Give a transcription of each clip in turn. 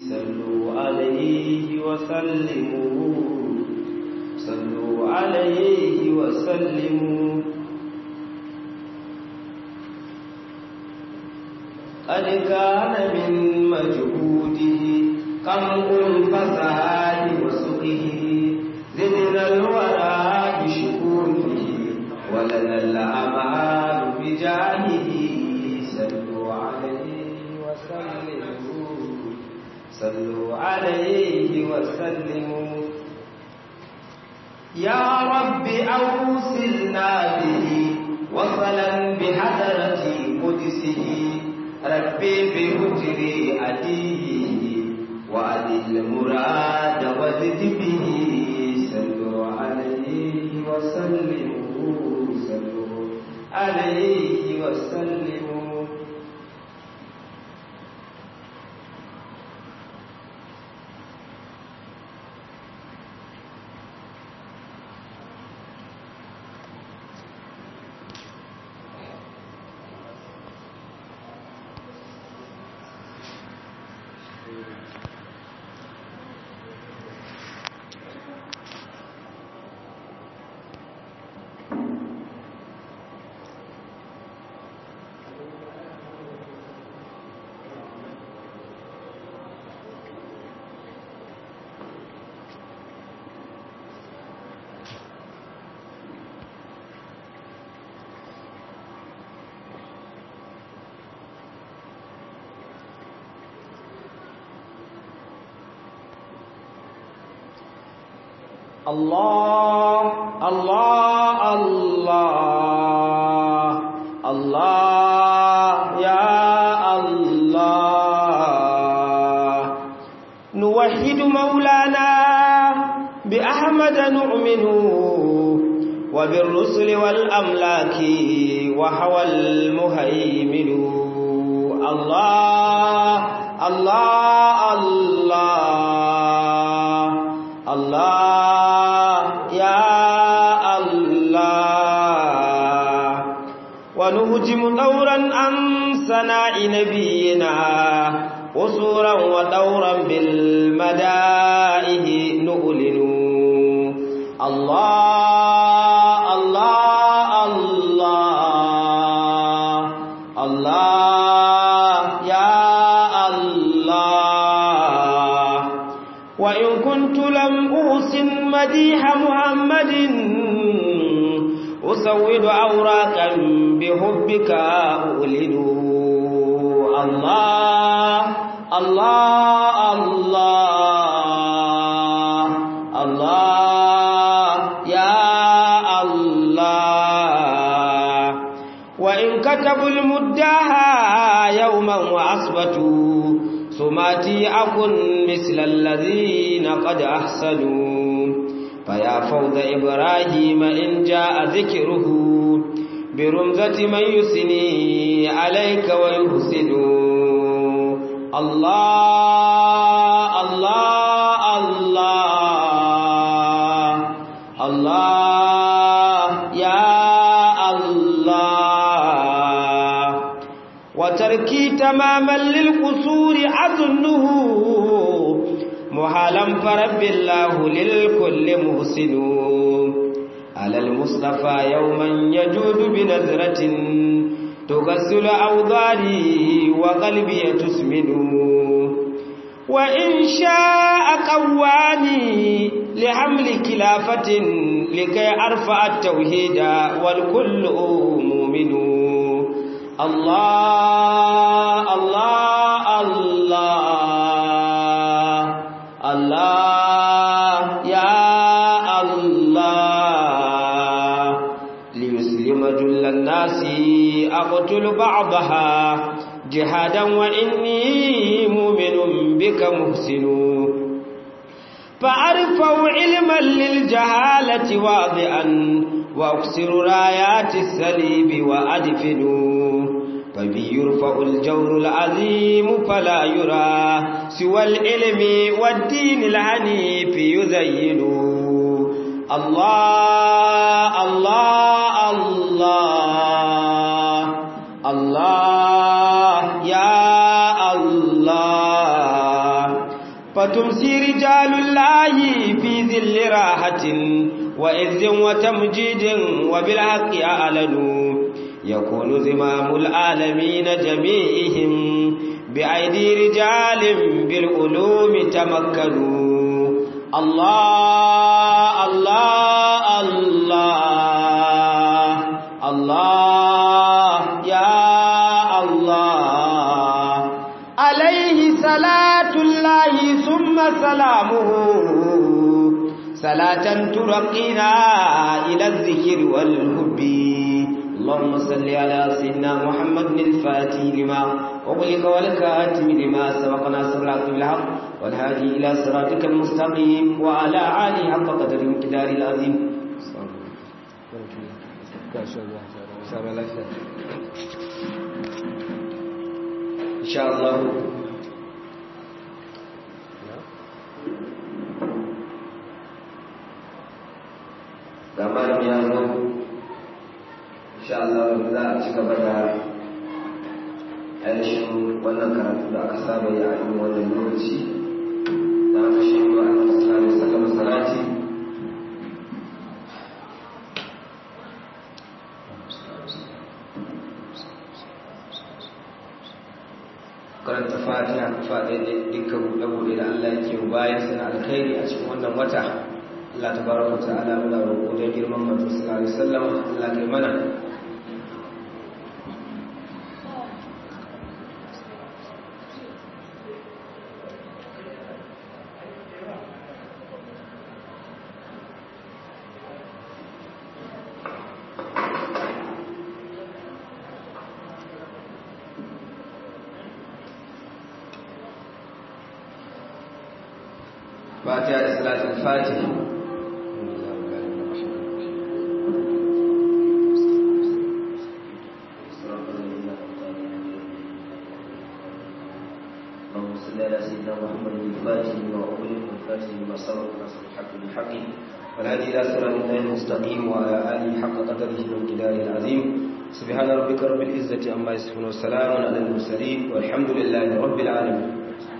صلوا عليه وسلموا صلوا عليه وسلموا قد كان من مجهوده قمع الفساد وسقه زدنا الورى بشكوره ولنا الأعمال بجاهه صلوا عليه وسلموا صلوا عليه وسلموا يا رب أوصلنا به وصلا بحضرة قدسه ربي بهجري أديه وأدي المراد وزد به صلوا عليه وسلموا صلوا عليه وسلموا الله الله الله الله يا الله نوحد مولانا بأحمد نؤمن وبالرسل والأملاك وحوى المهيمن الله الله الله الله يا الله ونهجم دورا عن سناء نبينا قصورا ودورا بالمدائه نؤلن الله الله الله الله يا الله وإن كنت لم أوسن مديح محمد أسود أوراقا بحبك أؤلن الله الله الله الله يا الله وإن كتبوا المداها يوما وأصبتوا سماتي أكن مثل الذين قد أحسنوا فيا فوض إبراهيم إن جاء ذكره برمزة من يسني عليك ويحسن الله الله الله الله يا الله وتركي تماما للقصور أظنه محالا فرب الله للكل محسن على المصطفى يوما يجود بنظرة تغسل أوضاري وقلبي تسمن وإن شاء قواني لحمل كلافة لكي أرفع التوحيد والكل مؤمن الله الله الله الله يا الله ليسلم جل الناس أقتل بعضها جهادا وإني مؤمن بك محسن فأرفع علما للجهالة واضعا وأكسر رايات السليب وأدفن فبي يرفع الجور العظيم فلا يرى سوى العلم والدين العنيف يزين الله الله الله الله يا الله فتمسي رجال الله في ذل راحة وإذ وتمجيد وبالحق أعلنوا يكون زمام العالمين جميعهم بأيدي رجال بالعلوم تمكنوا الله الله الله الله يا الله عليه صلاة الله ثم سلامه صلاة ترقينا إلى الذكر والهب اللهم صل على سيدنا محمد الفاتح لما أغلق والكاتم لما سبق ناصر الحق بالحق والهادي إلى صراطك المستقيم وعلى آله حق قدر امتدار العظيم إن شاء الله kamar ya zo insha Allah za a ci gaba da ainihin wannan karatu da aka saba yi a yin wannan lokaci da aka shi ba a tsakanin sakama salati karanta fatiha faɗe da dukkan buɗe-buɗe da Allah yake bayan suna alkhairi a cikin wannan wata Allah ta baraka ta ala muna roƙo don girman manzo sallallahu alaihi wasallam Allah kai mana Fatiha da salatul Fatiha والهدي إلى صراط الله المستقيم وعلى آله حق قدره وامتداره العظيم سبحان ربك رب العزة عما يصفون وسلام على المرسلين والحمد لله رب العالمين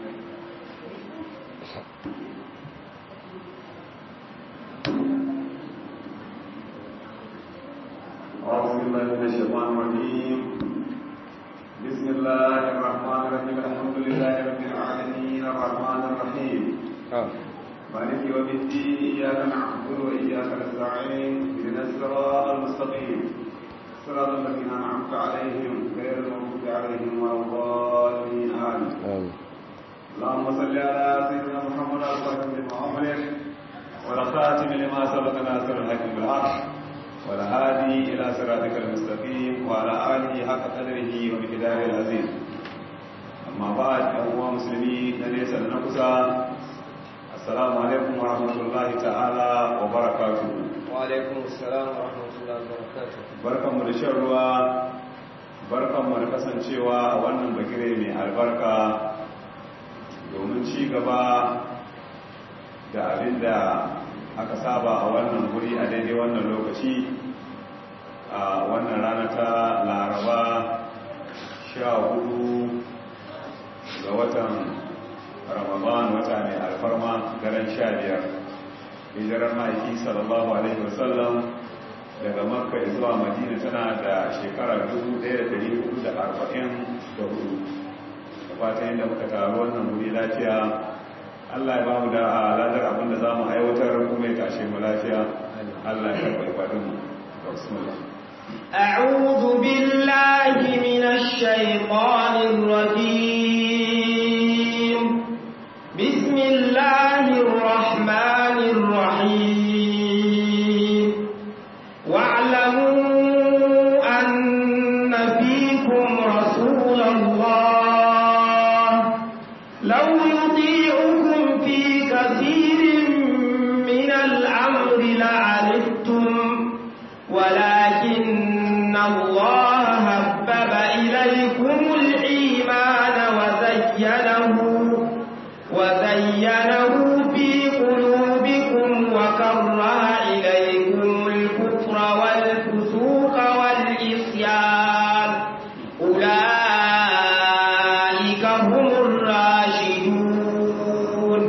أعوذ بالله من الشيطان الرجيم بسم الله الرحمن الرحيم الحمد لله رب العالمين الرحمن الرحيم مالك يوم الدين إياك نعبد وإياك نستعين اهدنا الصراط المستقيم صراط الذين أنعمت عليهم غير المغضوب عليهم ولا الضالين آمين اللهم صل على سيدنا محمد الفاتح لما أمرك والخاتم لما سبق ناصر الحق بالحق والهادي إلى صراطك المستقيم وعلى آله حق قدره ومقداره العظيم أما بعد أيها المسلمين ليس لنقصى السلام عليكم ورحمة الله تعالى وبركاته وعليكم السلام ورحمة الله وبركاته barkan mu da shan ruwa barkan mu da kasancewa a wannan bagire mai albarka domin ci gaba da abin da aka saba a wannan guri a daidai wannan lokaci a wannan rana ta laraba sha hudu ga watan ramadan wata mai alfarma daren sha biyar hijirar ma'aiki sallallahu alaihi wasallam daga makka zuwa madina tana da shekara 1444 da fatan yadda muka taru wannan wuri lafiya Allah ya ba mu da ladar abinda za mu aiwatar kuma ya tashe mu lafiya Allah ya karɓi ibadun mu bismillah أعوذ بالله من الشيطان الرجيم بسم الله الرحمن الرحيم واعلموا أن فيكم رسول الله لو يطيعكم في كثير من الأمر لعنتم ولكن الله هبب إليكم الإيمان وزينه وزينه في قلوبكم وكره إليكم الكفر والفسوق والعصيان أولئك هم الراشدون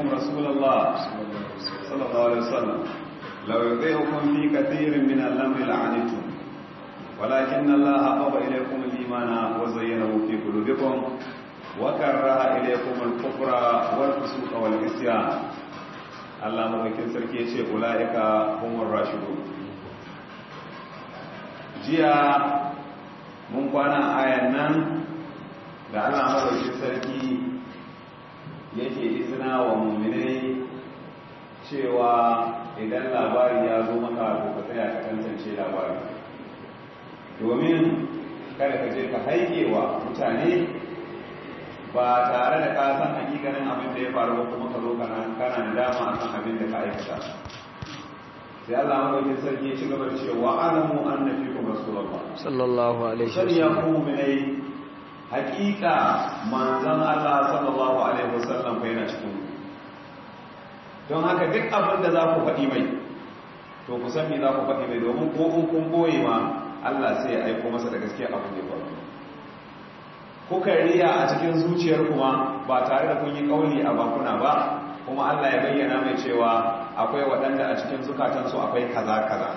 إليكم رسول الله صلى الله عليه وسلم لو يطيعكم في كثير من الأمر لعنتم ولكن الله حبب إليكم الإيمان وزينه في قلوبكم وكره إليكم الكفر والفسوق والعصيان Allah madaukin sarki ya ce ula'ika humur rashidun jiya mun kwana ayan nan da Allah madaukin sarki yake izina wa muminai cewa idan labari ya zo maka to ka tsaya ka tantance labari domin kada ka je ka haike wa mutane ba tare da ka san hakikanin abin da ya faru ba kuma ka zo kana kana da dama akan abin da ka aikata sai Allah madaukakin sarki ya ci gaba da cewa alamu anna fikum rasulullah sallallahu alaihi sani ya ku mu'minai hakika manzon Allah sallallahu alaihi wasallam fa yana cikin don haka duk abin da za ku faɗi mai to ku san me za ku faɗi mai domin ko in kun boye ma Allah sai ya aiko masa da gaskiya abin da ya faru kuka riya a cikin zuciyar kuma ba tare da kun yi kauli a bakuna ba kuma Allah ya bayyana mai cewa akwai waɗanda a cikin zukatansu akwai kaza kaza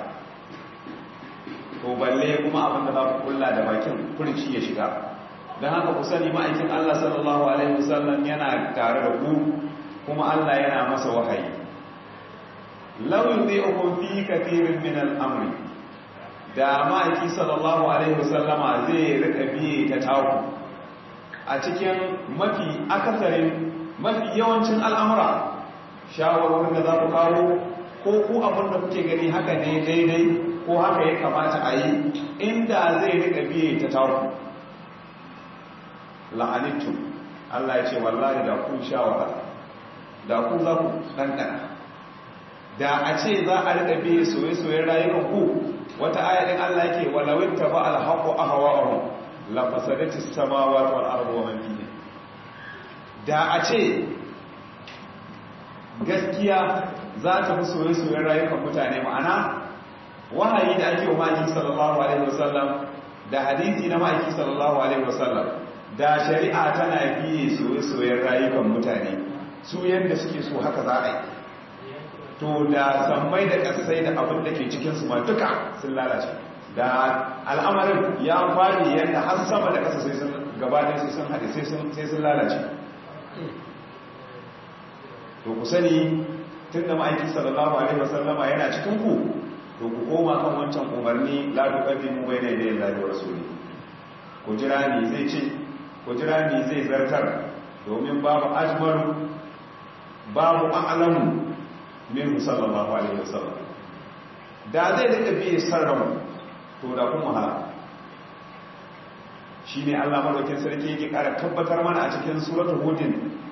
to balle kuma abin da za ku kulla da bakin furci ya shiga don haka ku sani ma'aikin Allah sallallahu alaihi wasallam yana tare da ku kuma Allah yana masa wahayi law yudhi'ukum fi kathirin min al-amri da ma'aiki sallallahu alaihi wasallama zai rika biye ta taku a cikin mafi akasarin mafi yawancin al'amura shawarwarin da za ku kawo ko ku abin da kuke gani haka ne daidai ko haka ya kamata a yi inda zai rika biye ta taku la'anittu Allah ya ce wallahi da kun shawara da ku za ku ɗanɗana da a ce za a rika biye soye-soyen rayuwar ku wata ayatin Allah yake walawin taba alhaƙo a hawa'ahu lafasadatis samawati wal ardu wa man fihi da a ce gaskiya za ta fi soye-soyen rayukan mutane ma'ana wahayi da ake wa maki sallallahu alaihi wasallam da hadisi na maki sallallahu alaihi wasallam da shari'a tana biye soye-soyen rayukan mutane su yadda suke so haka za a yi to da sammai da kasai da abin da ke cikinsu ma duka sun lalace da al'amarin ya fari yadda har sama da kasa sai sun gabanin sai sun haɗe sai sun lalace to ku sani tun da ma'aiki sallallahu alaihi wasallama yana cikin ku to ku koma kan wancan umarni la tuqaddimu bayna yaday Allahi wa rasuli ku jira ni zai ce ku jira ni zai zartar domin babu ajmaru babu a'lamu min sallallahu alaihi wasallam da zai rika biye sarrafa to da kuma hala shine Allah madaukakin sarki yake kara tabbatar mana a cikin suratul hudin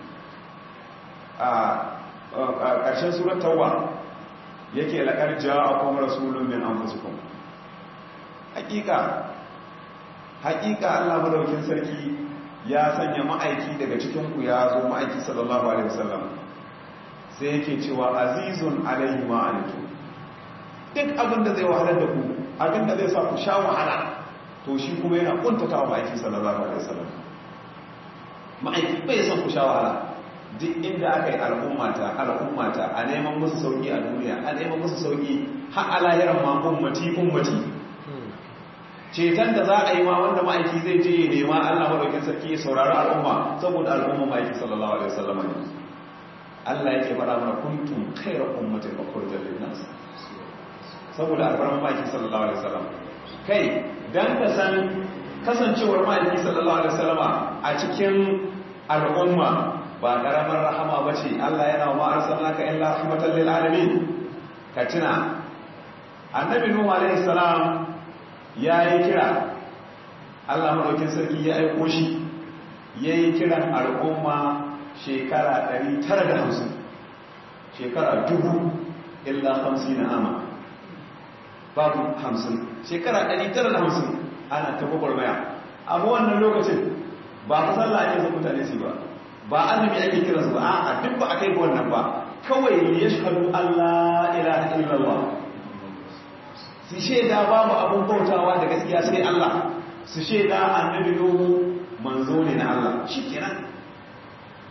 a ƙarshen surat tawba yake laqad ja'akum rasulun min anfusikum hakika hakika Allah madaukakin sarki ya sanya ma'aiki daga cikin ku ya zo ma'aiki sallallahu alaihi wasallam sai yake cewa azizun alaihi ma'anitu duk abin da zai wahalar da ku abin da zai sa ku sha wahala to shi kuma yana kuntata wa ma'aiki sallallahu alaihi wasallam ma'aiki bai son ku sha wahala duk inda aka yi al'ummata al'ummata a neman musu sauki a duniya a neman musu sauki har alayaran ma ummati ummati ceton da za a yi ma wanda ma'aiki zai je ya nema Allah madaukin sarki ya saurari al'umma saboda al'umma ma'aiki sallallahu alaihi wasallam ne Allah yake faɗa mana kuntum khayra ummatin ukhrijat lin-nas saboda alfarman ma'aiki sallallahu alaihi wasallam kai dan ka san kasancewar ma'aiki sallallahu alaihi wasallama a cikin al'umma ba karamar rahama bace Allah yana wa arsalnaka illa rahmatan lil alamin ka tuna annabi nuhu alaihi salam yayi kira Allah madaukin sarki ya aiko shi yayi kiran al'umma shekara 950 shekara dubu illa 50 ama babu 50 shekara 950 ana ta gwagwarmaya amma wannan lokacin ba fa sallah ake son mutane su ba ba azumi ake kira su ba a duk ba a kai wannan ba kawai ya shahadu Allah ilaha illallah su shaida babu abun bautawa da gaskiya sai Allah su shaida annabi Nuhu manzo ne na Allah shikenan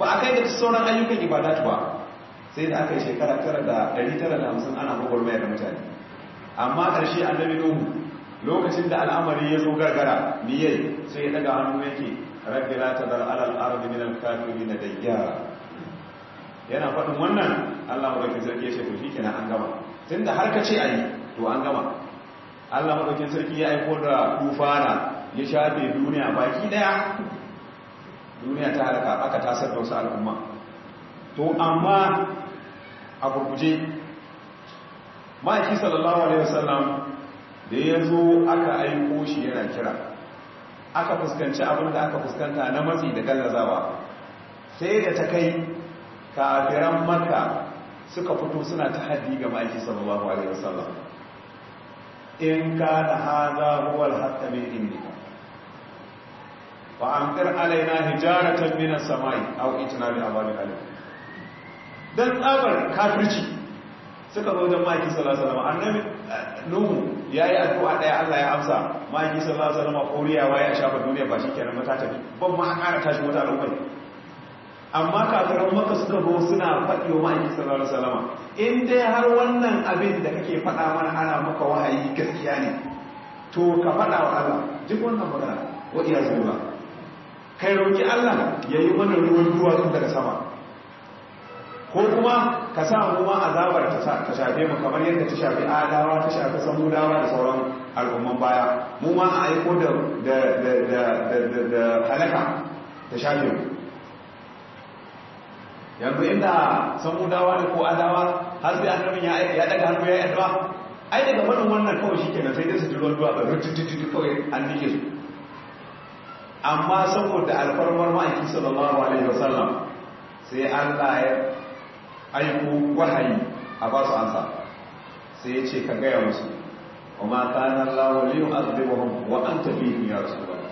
ba a kai da sauran ayyukan ibadatu ba sai da aka yi shekara tara da ɗari tara da hamsin ana gwagwarmaya da mutane amma ƙarshe annabi nuhu lokacin da al'amari ya zo gargara miyai sai ya daga hannu yake rabbi la tadar ala al-ardi min al-kafirin dayyara yana faɗin wannan Allah madaukakin sarki ya ce to shikenan an gama tunda har ka ce ayi to an gama Allah madaukakin sarki ya aiko da tufana ya shafe duniya baki daya duniya ta halaka aka tasar da wasu al'umma to amma a gurguje ma'aiki sallallahu alaihi wasallam da ya zo aka aiko shi yana kira aka fuskanci abin da aka fuskanta na matsi da gallazawa sai da ta kai kafiran makka suka fito suna ta haddi ga ma'aiki sallallahu alaihi wasallam in ka da haza huwal hatta min indika fa amtir alaina hijaratan min as-samai aw itna bi azabi alim dan tsabar kafirci suka zo da maki sallallahu alaihi wasallam annabi nuhu yayi addu'a daya Allah ya amsa maki sallallahu alaihi wasallam koriyawa ya shafa duniya ba shikenan mata tafi ban ma ƙara tashi wata al'umma amma kafiran maka suka zo suna faɗi wa maki sallallahu alaihi wasallam in dai har wannan abin da kake faɗa mana ana maka wahayi gaskiya ne to ka faɗa wa Allah duk wannan magana wa iyazu billah kai roki Allah yayi mana ruwan duwatsu daga sama ko kuma ka sa mu ma azabar ta shafe mu kamar yadda ta shafi adawa ta shafi samudawa da sauran al'umman baya mu ma a aiko da da da da da da halaka ta shafe mu yanzu inda samudawa ne ko adawa har sai annabin ya ya daga hannu ya yi addu'a ai daga wannan wannan kawai shikenan sai dai su ji ruwan duwa ba rutututu kawai an dike su amma saboda alfarmar ma'aiki sallallahu alaihi wasallam sai Allah ya aiko wahayi a ba su ansa sai ya ce ka gaya musu wa ma kana Allah li yu'adhibuhum wa anta fihim ya rasulullah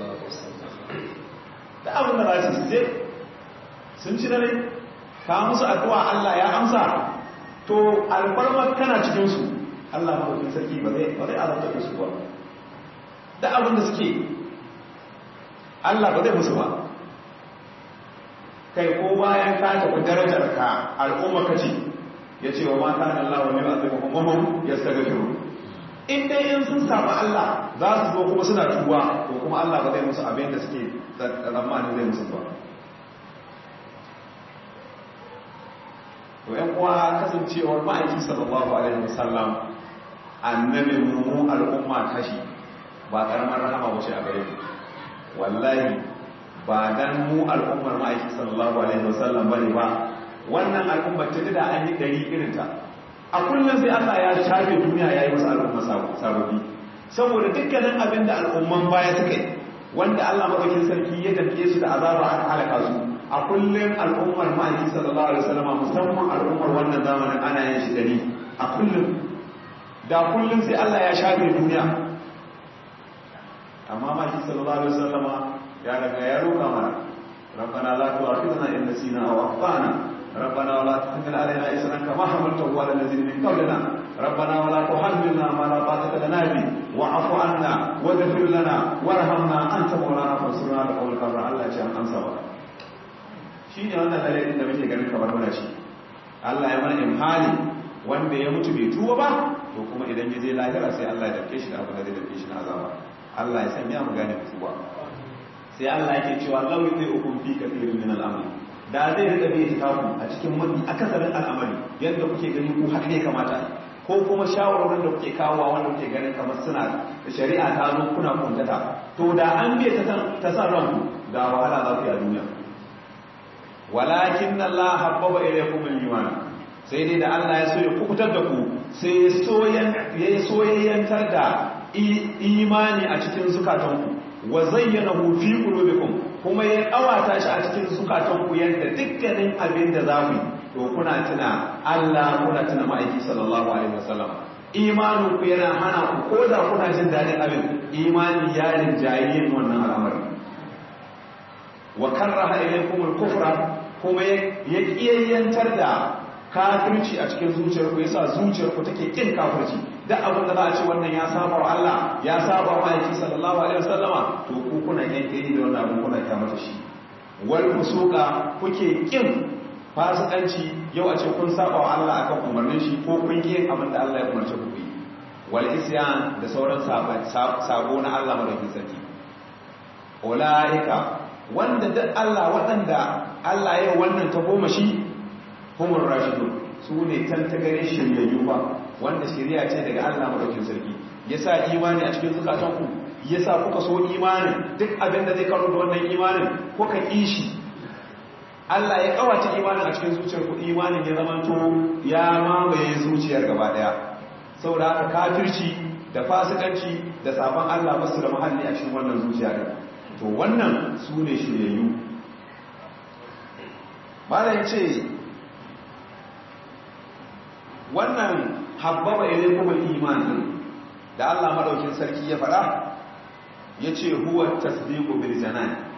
da abin da za su je sun ci dare ka musu addu'a Allah ya amsa to alfarmar kana cikin su Allah madaukakin sarki ba zai ba zai azabta da su ba da abin da suke Allah ba zai musu ba kai ko bayan ka tafi darajar ka al'umma kace yace wa ma kana Allah wa yu'adhibuhum wa hum yastaghfirun in dai in sun samu Allah za su zo kuma suna tuba to kuma Allah ba zai musu abin da suke tsammanin zai musu ba to yan uwa kasancewar ma'aiki sallallahu alaihi wasallam annabin mu al'umma tashi ba karamar rahama wace a gare mu wallahi ba dan mu al'ummar ma'aiki sallallahu alaihi wasallam bane ba wannan al'ummar ta da an yi dari irin ta a kullum sai Allah ya shafe duniya yayi masa al'umma sababbi saboda dukkanin abin da al'umman baya suka yi wanda Allah madaukakin sarki ya dake su da azaba an halaka su a kullum al'ummar ma'aiki sallallahu alaihi wasallam musamman al'ummar wannan zamanin ana yin shi dari a kullum da kullum sai Allah ya shafe duniya amma ma'aiki sallallahu alaihi wasallam ya daga ya roƙa mana rabbana la tu'akhidhna in nasina aw akhtana rabbana la tahmil alaina isran kama hamaltahu ala alladhina min qablina rabbana wa la tuhammilna ma la taqata lana bi wa'fu anna waghfir lana warhamna anta mawlana fansurna ala qawmil kafirin Allah ya ce an amsa ba shine wannan dalilin da muke ganin kamar muna shi Allah ya mana imhali wanda ya mutu bai tuba ba to kuma idan ya je lahira sai Allah ya dake shi da abu da zai dake shi na azaba Allah ya sanya mu gane tuba sai Allah yake cewa law zai hukum fi kathirin min al-amr da zai rika bai taku a cikin mafi akasarin al'amari yadda kuke gani ku haka ne kamata ko kuma shawarwarin da kuke kawowa wanda kuke ganin kamar suna da shari'a ta zo kuna kuntata to da an bai ta san ranku da wahala za ku yi a duniya walakin Allah habbaba ilaykum al-iman sai dai da Allah ya so ya kukutar da ku sai ya soyayyantar da imani a cikin zukatanku wa zayyanahu fi qulubikum kuma ya kawata shi a cikin zukatanku yadda dukkanin abin da za ku to kuna tuna Allah kuna tuna ma'aiki sallallahu alaihi wasallam imanin ku yana hana ku ko da kuna jin dadin abin imani ya rinjaye yin wannan al'amari wa karraha ilaykum al-kufra kuma ya kiyayyantar da kafirci a cikin zuciyarku yasa zuciyarku take kin kafirci duk abin da za a ce wannan ya saba wa Allah ya saba wa aiki sallallahu alaihi wasallama to ku kuna yanke ni da wannan abin kuna kyamata shi wal fusuqa kuke kin fasikanci yau a ce kun saba wa Allah akan umarnin shi ko kun kin abin da Allah ya umarce ku yi wal isyan da sauran sabo na Allah madaukakin sarki ulaika wanda duk Allah waɗanda Allah ya wannan ta goma shi humur rashidun su ne tantagare shiryayyu ba wanda shirya ce daga Allah madaukakin sarki yasa imani a cikin zukatanku yasa kuka so imanin duk abin da zai karo da wannan imanin kuka kishi Allah ya kawace imanin a cikin zuciyar ku imanin ya zamanto ya mamaye zuciyar gaba daya saboda haka kafirci da fasikanci da sabon Allah basu da muhalli a cikin wannan zuciya din to wannan su ne shiryayyu malam ce wannan habbaba ilaykum al-iman din da Allah madaukin sarki ya fara yace huwa tasdiqu bil janan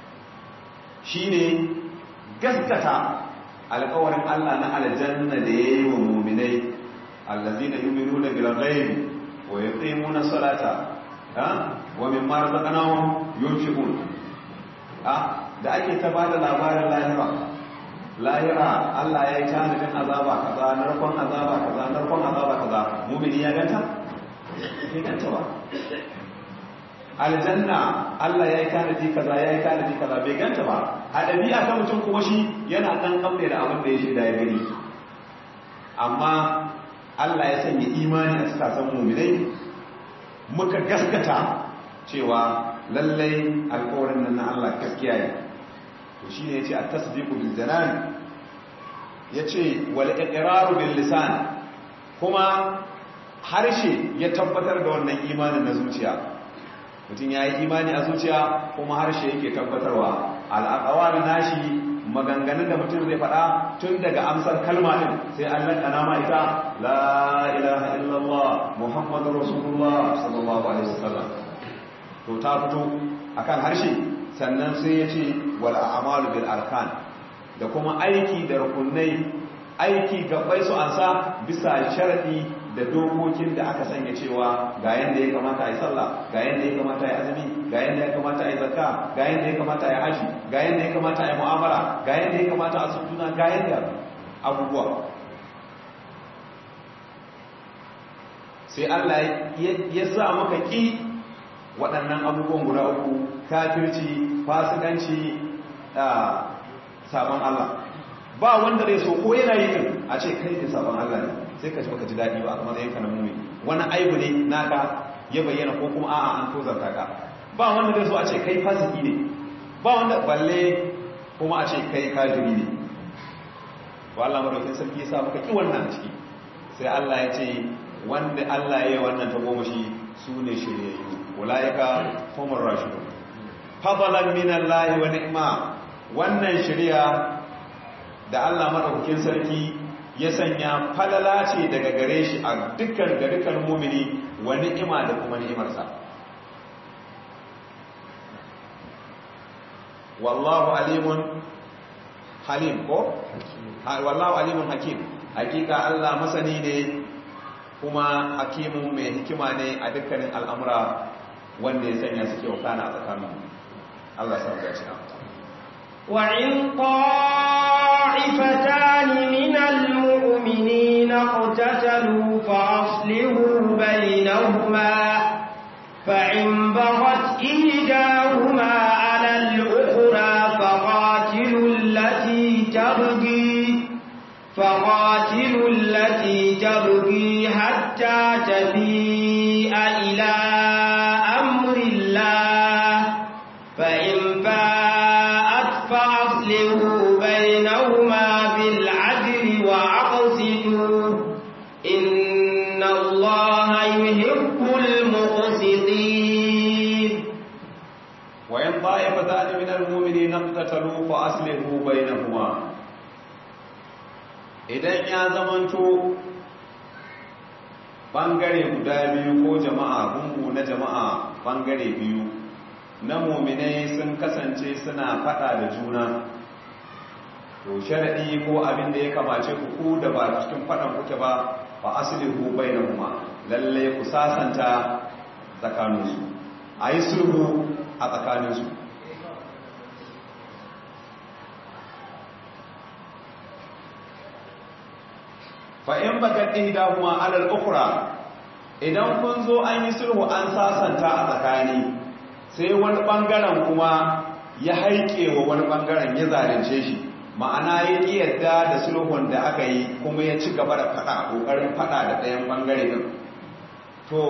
shine gaskata alƙawarin Allah na aljanna da yayi wa mu'minai allazina yu'minuna bil ghaibi wa yuqimuna salata ha wa mimma razaqnahum yunfiqun ha da ake ta bada labarin lahira lahira Allah ya yi tanadin azaba kaza narkon azaba kaza narkon azaba kaza mu'mini ya ganta bai ganta ba aljanna Allah ya yi tanadi kaza ya yi tanadi kaza bai ganta ba a ɗabi'a ta mutum kuma shi yana ɗan ƙamne da abin da ya shaida ya gani amma Allah ya sanya imani a cikin muminai muka gaskata cewa lallai alƙawarin nan na Allah gaskiya ne to shine yace at-tasdiqu bil janan yace wal iqraru bil lisan kuma harshe ya tabbatar da wannan imanin na zuciya mutum ya yi imani a zuciya kuma harshe yake tabbatarwa al'aqawar nashi maganganun da mutum zai faɗa tun daga amsar kalma ɗin sai an lakana ma ita la ilaha illallah muhammadu rasulullah sallallahu alaihi wasallam to ta fito akan harshe sannan sai ya ce wal a'malu bil arkan da kuma aiki da rukunai aiki gabai su ansa bisa sharadi da dokokin da aka sanya cewa ga yanda ya kamata a yi sallah ga yanda ya kamata a yi azumi ga yanda ya kamata a yi zakka ga yanda ya kamata a yi haji ga yanda ya kamata a yi mu'amala ga yanda ya kamata a sujuna ga yanda abubuwa sai Allah ya sa maka ki waɗannan abubuwan guda uku kafirci fasikanci sabon Allah ba wanda zai so ko yana yi din a ce kai ne sabon Allah ne sai ka ci baka ji daɗi ba a matsayin ka na mumi wani aibu ne naka ya bayyana ko kuma a'a an tozarta ka ba wanda zai so a ce kai fasiki ne ba wanda balle kuma a ce kai kafiri ne ba Allah madaukin sarki ya sa maka ki wannan a ciki sai Allah ya ce wanda Allah ya yi wannan ta goma shi su ne shiryayyu ulaika humur rashidun fadlan min Allah wa ni'ma wannan shirya da Allah madaukakin sarki ya sanya falala ce daga gare shi a dukkan ga dukkan mumini wa ni'ima da kuma ni'imarsa wallahu alimun halim ko wallahu alimun hakim hakika Allah masani ne kuma hakimun mai hikima ne a dukkanin al'amura wanda ya sanya suke wakana a tsakanin Allah sa ga shi وإن طائفتان من المؤمنين اقتتلوا فأصلحوا بينهما فإن بغت إحداهما على الأخرى فقاتلوا التي تبغي فقاتلوا التي تبغي حتى تفيء إلى أمر الله فإن فاءت فأصلحوا بينهما بالعدل وأقسطوا إن الله يحب المقسطين وإن طائفتان من المؤمنين اقتتلوا فأصلحوا بينهما idan ya zamanto bangare guda biyu ko jama'a gungu na jama'a bangare biyu na muminai sun kasance suna fada da juna to sharadi ko abin da ya kamace ku ku da ba cikin fadan kuke ba fa aslihu bainahuma lalle ku sasanta tsakaninsu ayi sulhu a tsakaninsu fa in bagat ihdahuma ala al-ukhra idan kun zo an yi sulhu an sasanta a tsakani sai wani bangaren kuma ya haike wa wani bangaren ya zalunce shi ma'ana ya ƙi yadda da sulhun da aka yi kuma ya ci gaba da fada ƙoƙarin fada da ɗayan bangare din to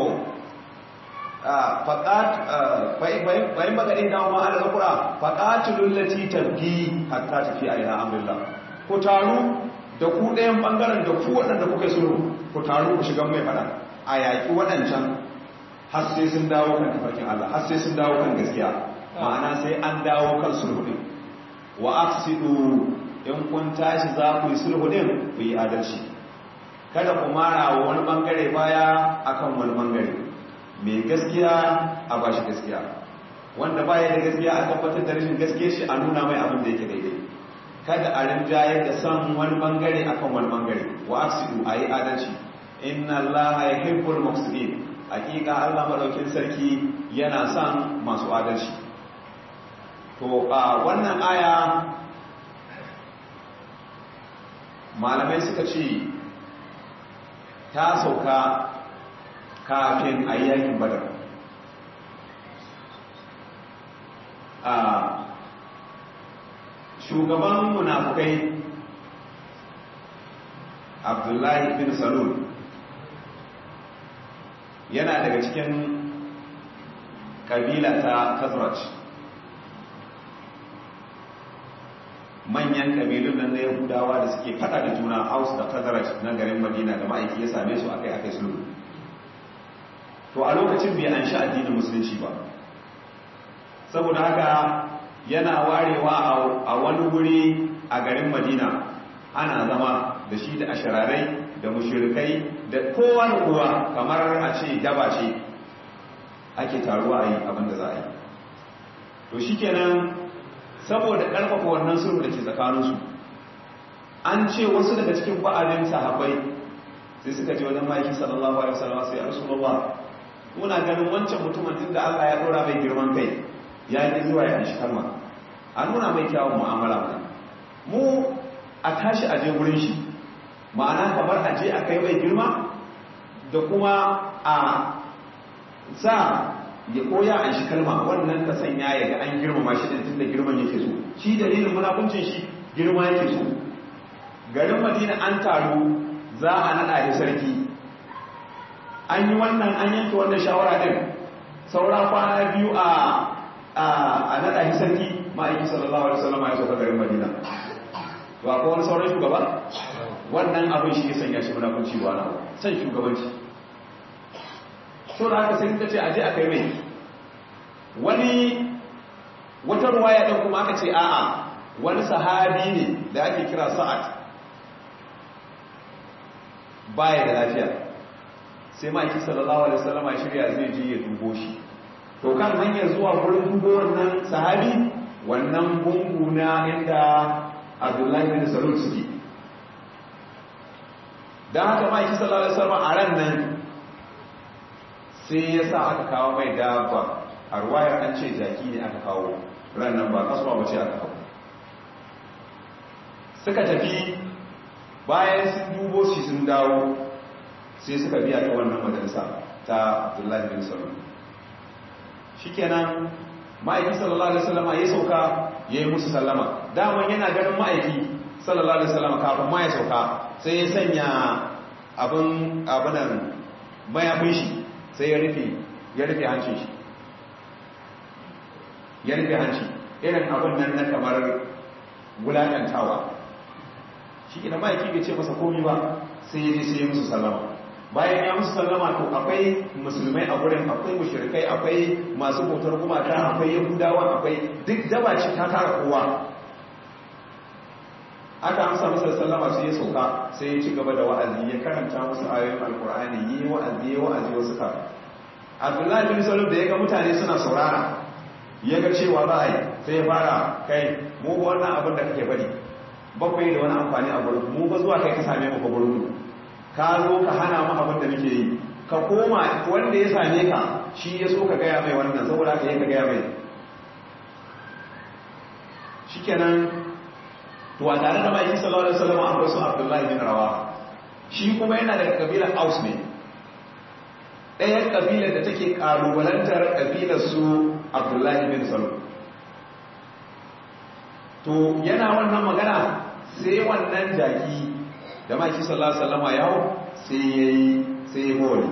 bayan bagaɗe da ma ala zakura faƙatulun lati tabgi hatta tafi a ila amrillah ku taru da ku ɗayan ɓangaren da ku waɗanda kuka sulhu ku taru ku shiga mai faɗa a yaƙi waɗancan har sai sun dawo kan tafarkin Allah har sai sun dawo kan gaskiya ma'ana sai an dawo kan sulhu ɗin wa aqsidu in kun tashi za ku yi sulhu ɗin ku yi adalci kada ku mara wa wani ɓangare baya akan wani ɓangare mai gaskiya a ba shi gaskiya wanda baya da gaskiya a tabbatar da rashin gaskiya shi a nuna mai abin da yake daidai kada a rinjaye da san wani bangare akan wani bangare wa aksidu a yi adalci inna allaha yuhibbul muqsitin hakika Allah madaukin sarki yana son masu adalci to a wannan aya malamai suka ce ta sauka kafin a yi yakin badar a shugaban munafukai abdullahi bin salul yana daga cikin kabila ta khazraj manyan kabilun nan na yahudawa da suke fada da juna haus da khazraj na garin madina da ma'aiki ya same su akai akai sulhu to a lokacin bai an sha addinin musulunci ba saboda haka yana warewa a wani wuri a garin madina ana zama da shi da ashirarai da mushirikai da kowa da kowa kamar a ce daba ce ake taruwa a yi abinda za a yi to shi kenan saboda ƙarfafa wannan sulhu da ke tsakaninsu an ce wasu daga cikin ba'adin sahabbai sai suka je wajen ma'aikin sallallahu alaihi wasallam sai rasulullah muna ganin wancan mutumin tun da Allah ya dora mai girman kai ya yi zuwa ya shi kalma a nuna mai kyawun mu'amala mai mu a tashi a je wurin shi ma'ana kamar a je a kai mai girma da kuma a sa ya koya a shi kalma wannan ta sanya ya ga an girmama shi din tunda girman yake so shi dalilin munafuncin shi girma yake so garin madina an taru za a naɗa shi sarki an yi wannan an yanke wannan shawara din saura kwana biyu a a naɗa shi sarki ma'aikin sallallahu alaihi wasallam ya sauka garin madina to akwai wani sauran shugaba wannan abin shi ya sanya shi munafunci ba na san shugabanci so da haka sai suka ce aje a kai mai wani wata ruwaya ɗin kuma aka ce a'a wani sahabi ne da ake kira sa'ad baya da lafiya sai ma'aikin sallallahu alaihi wasallam ya shirya zai je ya dubo shi to kan hanyar zuwa wurin dubo wannan sahabi wannan gungu na inda abdullahi bin salul suke don haka ma'aikin sallallahu alaihi wasallam a ran nan sai ya sa aka kawo mai dabba a ruwayar an ce jaki ne aka kawo ran nan ba kasuwa ba ce aka kawo suka tafi bayan sun dubo shi sun dawo sai suka biya ta wannan majalisa ta abdullahi bin salul shikenan ma'aiki sallallahu alaihi wasallam ya sauka ya yi musu sallama daman yana ganin ma'aiki sallallahu alaihi wasallam kafin ma ya sauka sai ya sanya abin abinan mayafin shi sai ya rufe ya rufe hancin shi ya rufe hanci irin abin nan na kamar wulaƙantawa shi ina ma'aiki bai ce masa komi ba sai ya je sai ya musu sallama bayan ya musu sallama to akwai musulmai a gurin akwai mushrikai akwai masu bautar gumaka akwai yahudawa akwai duk daba ce ta tara kowa aka amsa masa sallama sai ya sauka sai ya ci gaba da wa'azi ya karanta musu ayoyin alkur'ani yi wa'azi ya wa'azi wasu ka abdullahi bin salim da ya ga mutane suna saurara ya ga cewa za a yi sai ya fara kai mu wannan abin da kake bari bakwai da wani amfani a gurin mu ba zuwa kai ka same mu ka gurin mu ka zo ka hana mu abin da muke yi ka koma wanda ya same ka shi ya so ka gaya mai wannan saboda ka yi ka gaya mai shikenan to a tare da maki sallallahu alaihi wasallam akwai su abdullahi bin rawa shi kuma yana daga kabilar aus ne ɗayan kabilar da take ƙalubalantar kabilar su abdullahi bin salon to yana wannan magana sai wannan jaki da maki sallallahu alaihi wasallam ya hau sai yayi sai ya bawali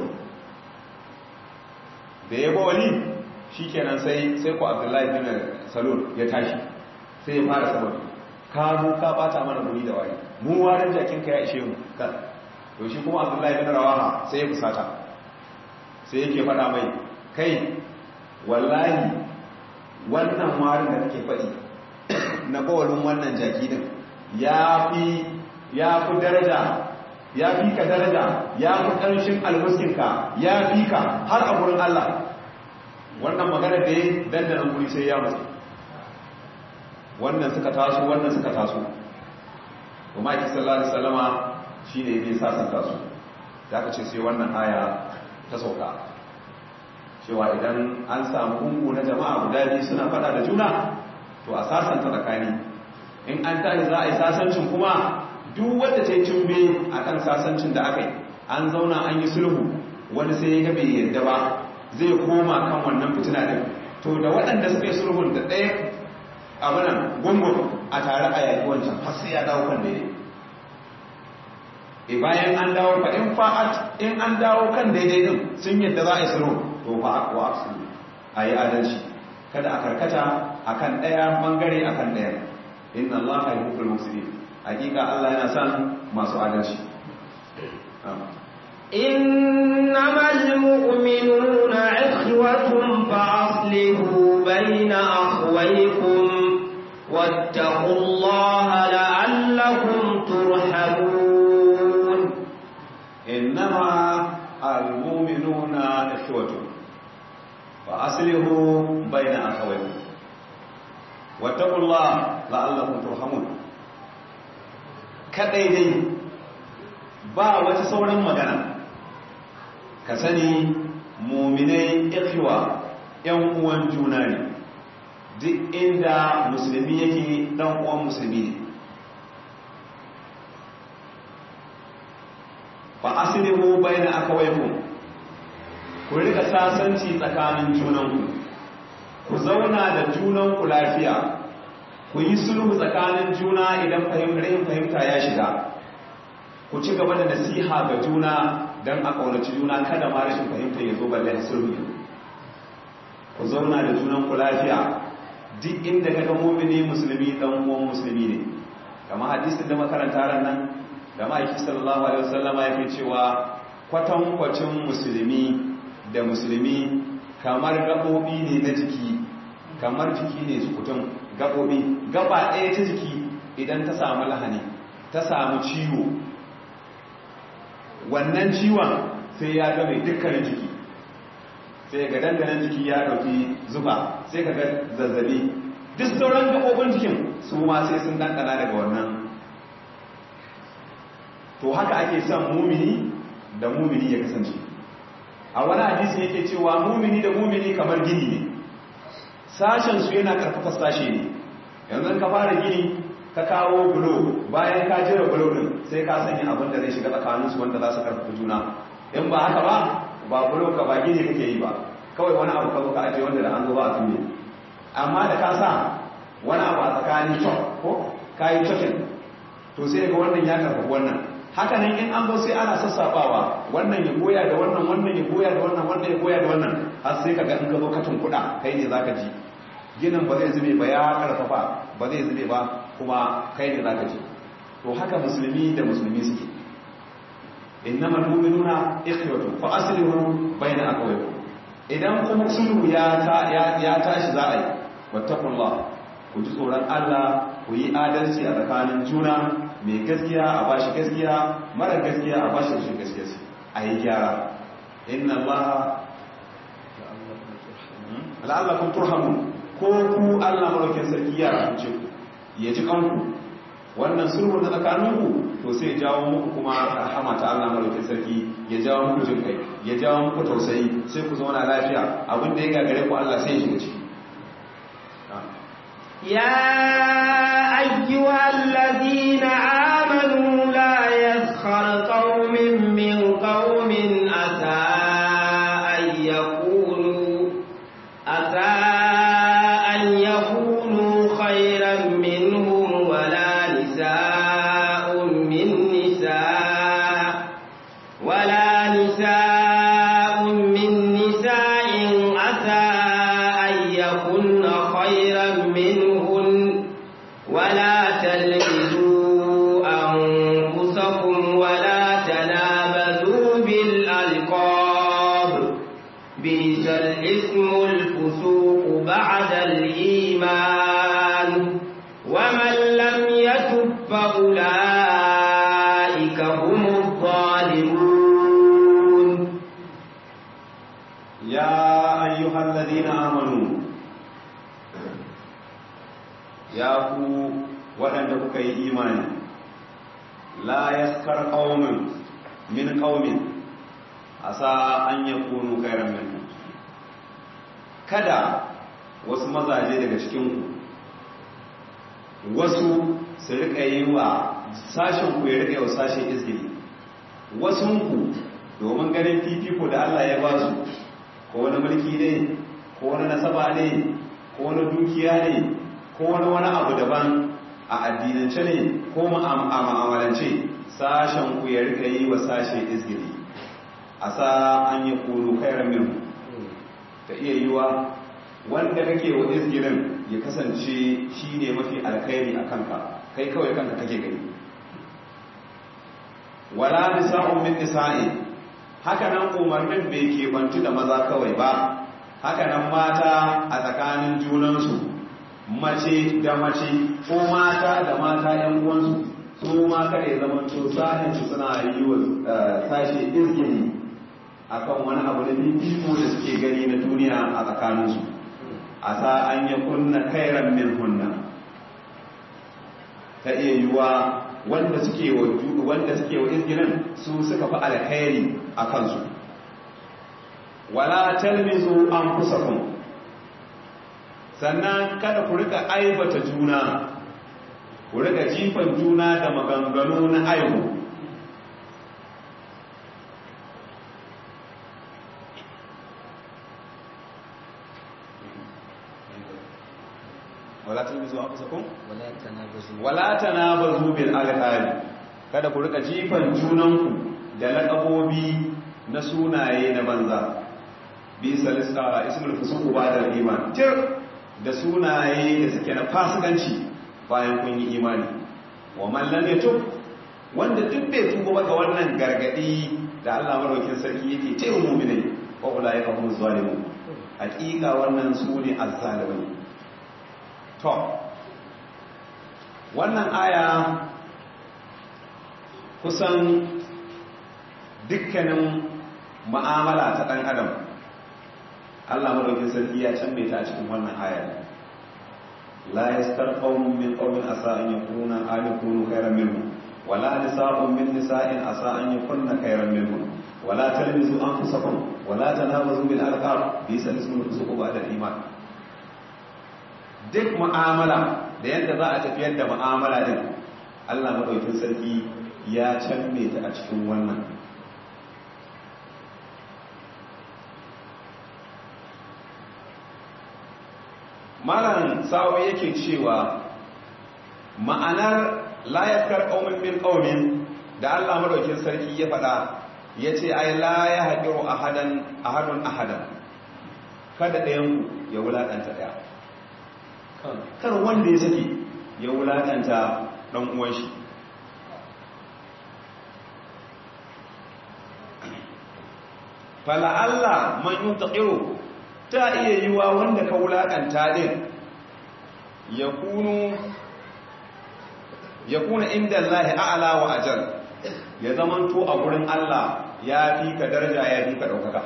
da ya bawali shikenan sai sai ko abdullahi bin salon ya tashi sai ya fara saboda ka zo ka bata mana guri da wani mu warin jakin ka ya ishe mu to shi kuma abdullahi bin rawaha sai ya fusata sai yake faɗa mai kai wallahi wannan warin da kake faɗi na bawalin wannan jaki din ya fi ya fi daraja ya fi ka daraja ya fi ƙarshen almuskinka ya fi ka har a gurin Allah wannan magana da ya dandanan guri sai ya mutu wannan suka taso wannan suka taso kuma ake sallallahu alaihi wasallama shine yake sasanta su da aka ce sai wannan aya ta sauka cewa idan an samu hungu na jama'a guda biyu suna fada da juna to a sasanta tsakani in an tashi za a yi sasancin kuma duk wanda ta yi cimbe a kan sasancin da aka yi an zauna an yi sulhu wani sai ya gabe yadda ba zai koma kan wannan fitina din to da waɗanda suka yi sulhun da ɗaya abinan gungun a tare a yaƙi wancan har sai ya dawo kan daidai e bayan an dawo fa in fa'at in an dawo kan daidai din sun yadda za a yi sulhu to fa aqwa afsu ayi adalci kada a karkata akan ɗaya bangare akan ɗaya inna allaha yuhibbul muqsitin hakika Allah yana son masu adalci إنما المؤمنون إخوة فأصلحوا بين أخويكم واتقوا الله لعلكم ترحمون إنما المؤمنون إخوة فأصلحوا بين أخويكم واتقوا الله لعلكم ترحمون kadai dai ba wata sauran magana ka sani muminai ikhwa yan uwan juna ne duk inda musulmi yake dan uwan musulmi ne fa aslihu baina akawaykum ku rika sasanci tsakanin junanku ku zauna da junanku lafiya ku yi sulhu tsakanin juna idan fahimtar fahimta ya shiga ku ci gaba da nasiha ga juna don a ƙaunaci juna kada ma rashin fahimta ya zo balle a sulhu ku zauna da junan ku lafiya duk inda kaga mumini musulmi dan uwan musulmi ne kama hadisin da makaranta ran nan da ma'aiki sallallahu alaihi wasallama yake cewa kwatan kwacin musulmi da musulmi kamar gabobi ne na jiki kamar jiki ne su kutum gabobi gaba ɗaya ta jiki idan ta samu lahani ta samu ciwo wannan ciwon sai ya game dukkanin jiki sai ga danganan jiki ya ɗauki zuba sai ka ga zazzabi duk sauran gabobin jikin su ma sai sun dandana daga wannan to haka ake son mumini da mumini ya kasance a wani hadisi yake cewa mumini da mumini kamar gini ne sashen su yana karfafa sashe ne yanzu ka fara gini ka kawo bulo bayan ka jira bulo din sai ka sanya abin da zai shiga tsakanin su wanda za su karfafa juna in ba haka ba ba bulo ka ba gini kake yi ba kawai wani abu ka zo ka ajiye wanda da an zo ba a tunne amma da ka sa wani abu a tsakanin cok ko ka yi cokin to sai ga wannan ya karfafa wannan haka nan in an zo sai ana sassafawa wannan ya goya da wannan wannan ya goya da wannan wannan ya goya da wannan har sai kaga in ka zo ka tunkuɗa kai ne zaka ji ginin ba zai zube ba ya karfafa ba zai zube ba kuma kai ne zaka ji to haka musulmi da musulmi suke innamal mu'minuna ikhwatu fa aslihu bayna aqwaykum idan kuma sulhu ya ta ya tashi za a yi wattaqullah ku ji tsoron Allah ku yi adalci a tsakanin juna mai gaskiya a bashi gaskiya mara gaskiya a bashi rashin gaskiya a yi gyara inna Allah la'allakum turhamun ko ku Allah maraukin sarki ya rahance ku ya ji kanku wannan sulhu na tsakaninku to sai ya jawo muku kuma rahama ta Allah maraukin sarki ya jawo muku jin kai ya jawo muku tausayi sai ku zauna lafiya abin da ya gagare ku Allah sai ya shiga ciki يا أيها الذين آمنوا لا يسخر قوم بئس الاسم الفسوق بعد الإيمان ومن لم يتب فأولئك هم الظالمون يا أيها الذين آمنوا يا ku waɗanda kuka yi imani la yaskar qaumin min qaumin asa an yakunu khairan minhum kada wasu mazaje daga cikin ku wasu su rika yi wa sashen ku ya rika yi wa sashen izgili wasun ku domin ganin fifiko da Allah ya ba su ko wani mulki ne ko wani nasaba ne ko wani dukiya ne ko wani wani abu daban a addinance ne ko a ma'amalance sashen ku ya rika yi wa sashe izgiri a sa an yi kuru kairan min ta iya yiwa wanda kake wa izgirin ya kasance shi ne mafi alkhairi a kanka kai kawai kanka kake gani wala nisa'un min nisa'i haka nan umarnin bai kebantu da maza kawai ba haka nan mata a tsakanin junansu mace da mace ko mata da mata yan uwansu su ma kare zaman to sahin su suna yi wa sashe izgini akan wani abu da fifiko da suke gani na duniya a tsakaninsu a sa an yi kunna kairan min hunna ta iya yiwa wanda suke wa wanda suke wa izginin su suka fi alkhairi a kansu wala talmizu anfusakum sannan kada ku rika aibata juna ku rika jifan juna da maganganu na aibu wala talmizu anfusakum wala tanabazu bil alqabi kada ku rika jifan junanku da laƙabobi na sunaye na banza bi salisa ismul fusuq ba'da iman tir da sunaye da suke na fasikanci bayan kun yi imani wa man lam yatub wanda duk bai tuba ba ga wannan gargadi da Allah madaukakin sarki yake ce wa mu'minai wa ulai ka hum zalimun hakika wannan su ne azzalimin to wannan aya kusan dukkanin ma'amala ta ɗan adam Allah madaukin sarki ya canme ta cikin wannan aya la yastar qaumun min qaumin asa an yakuna alikunu khairan minhum wala nisa'un min nisa'in asa an yakunna khairan minhum wala talmizu anfusakum wala tanabazu bil alqab bisa ismul fusuq ba'da iman duk mu'amala da yadda za a tafiyar da mu'amala din Allah madaukin sarki ya canme ta a cikin wannan malam sawo yake cewa ma'anar layakar ƙaumin min ƙaumin da Allah madaukin sarki ya faɗa ya ce ai la ya haƙiru ahadan ahadun ahadan kada ɗayan ya wulaƙanta ɗaya kar wanda ya sake ya wulaƙanta ɗan uwan shi fala'alla man yi taƙiro ta iya yi wa wanda ka wulaƙanta ɗin ya kuna inda Allah a'ala wa ajal ya zamanto a gurin Allah ya fi ka daraja ya fi ka ɗaukaka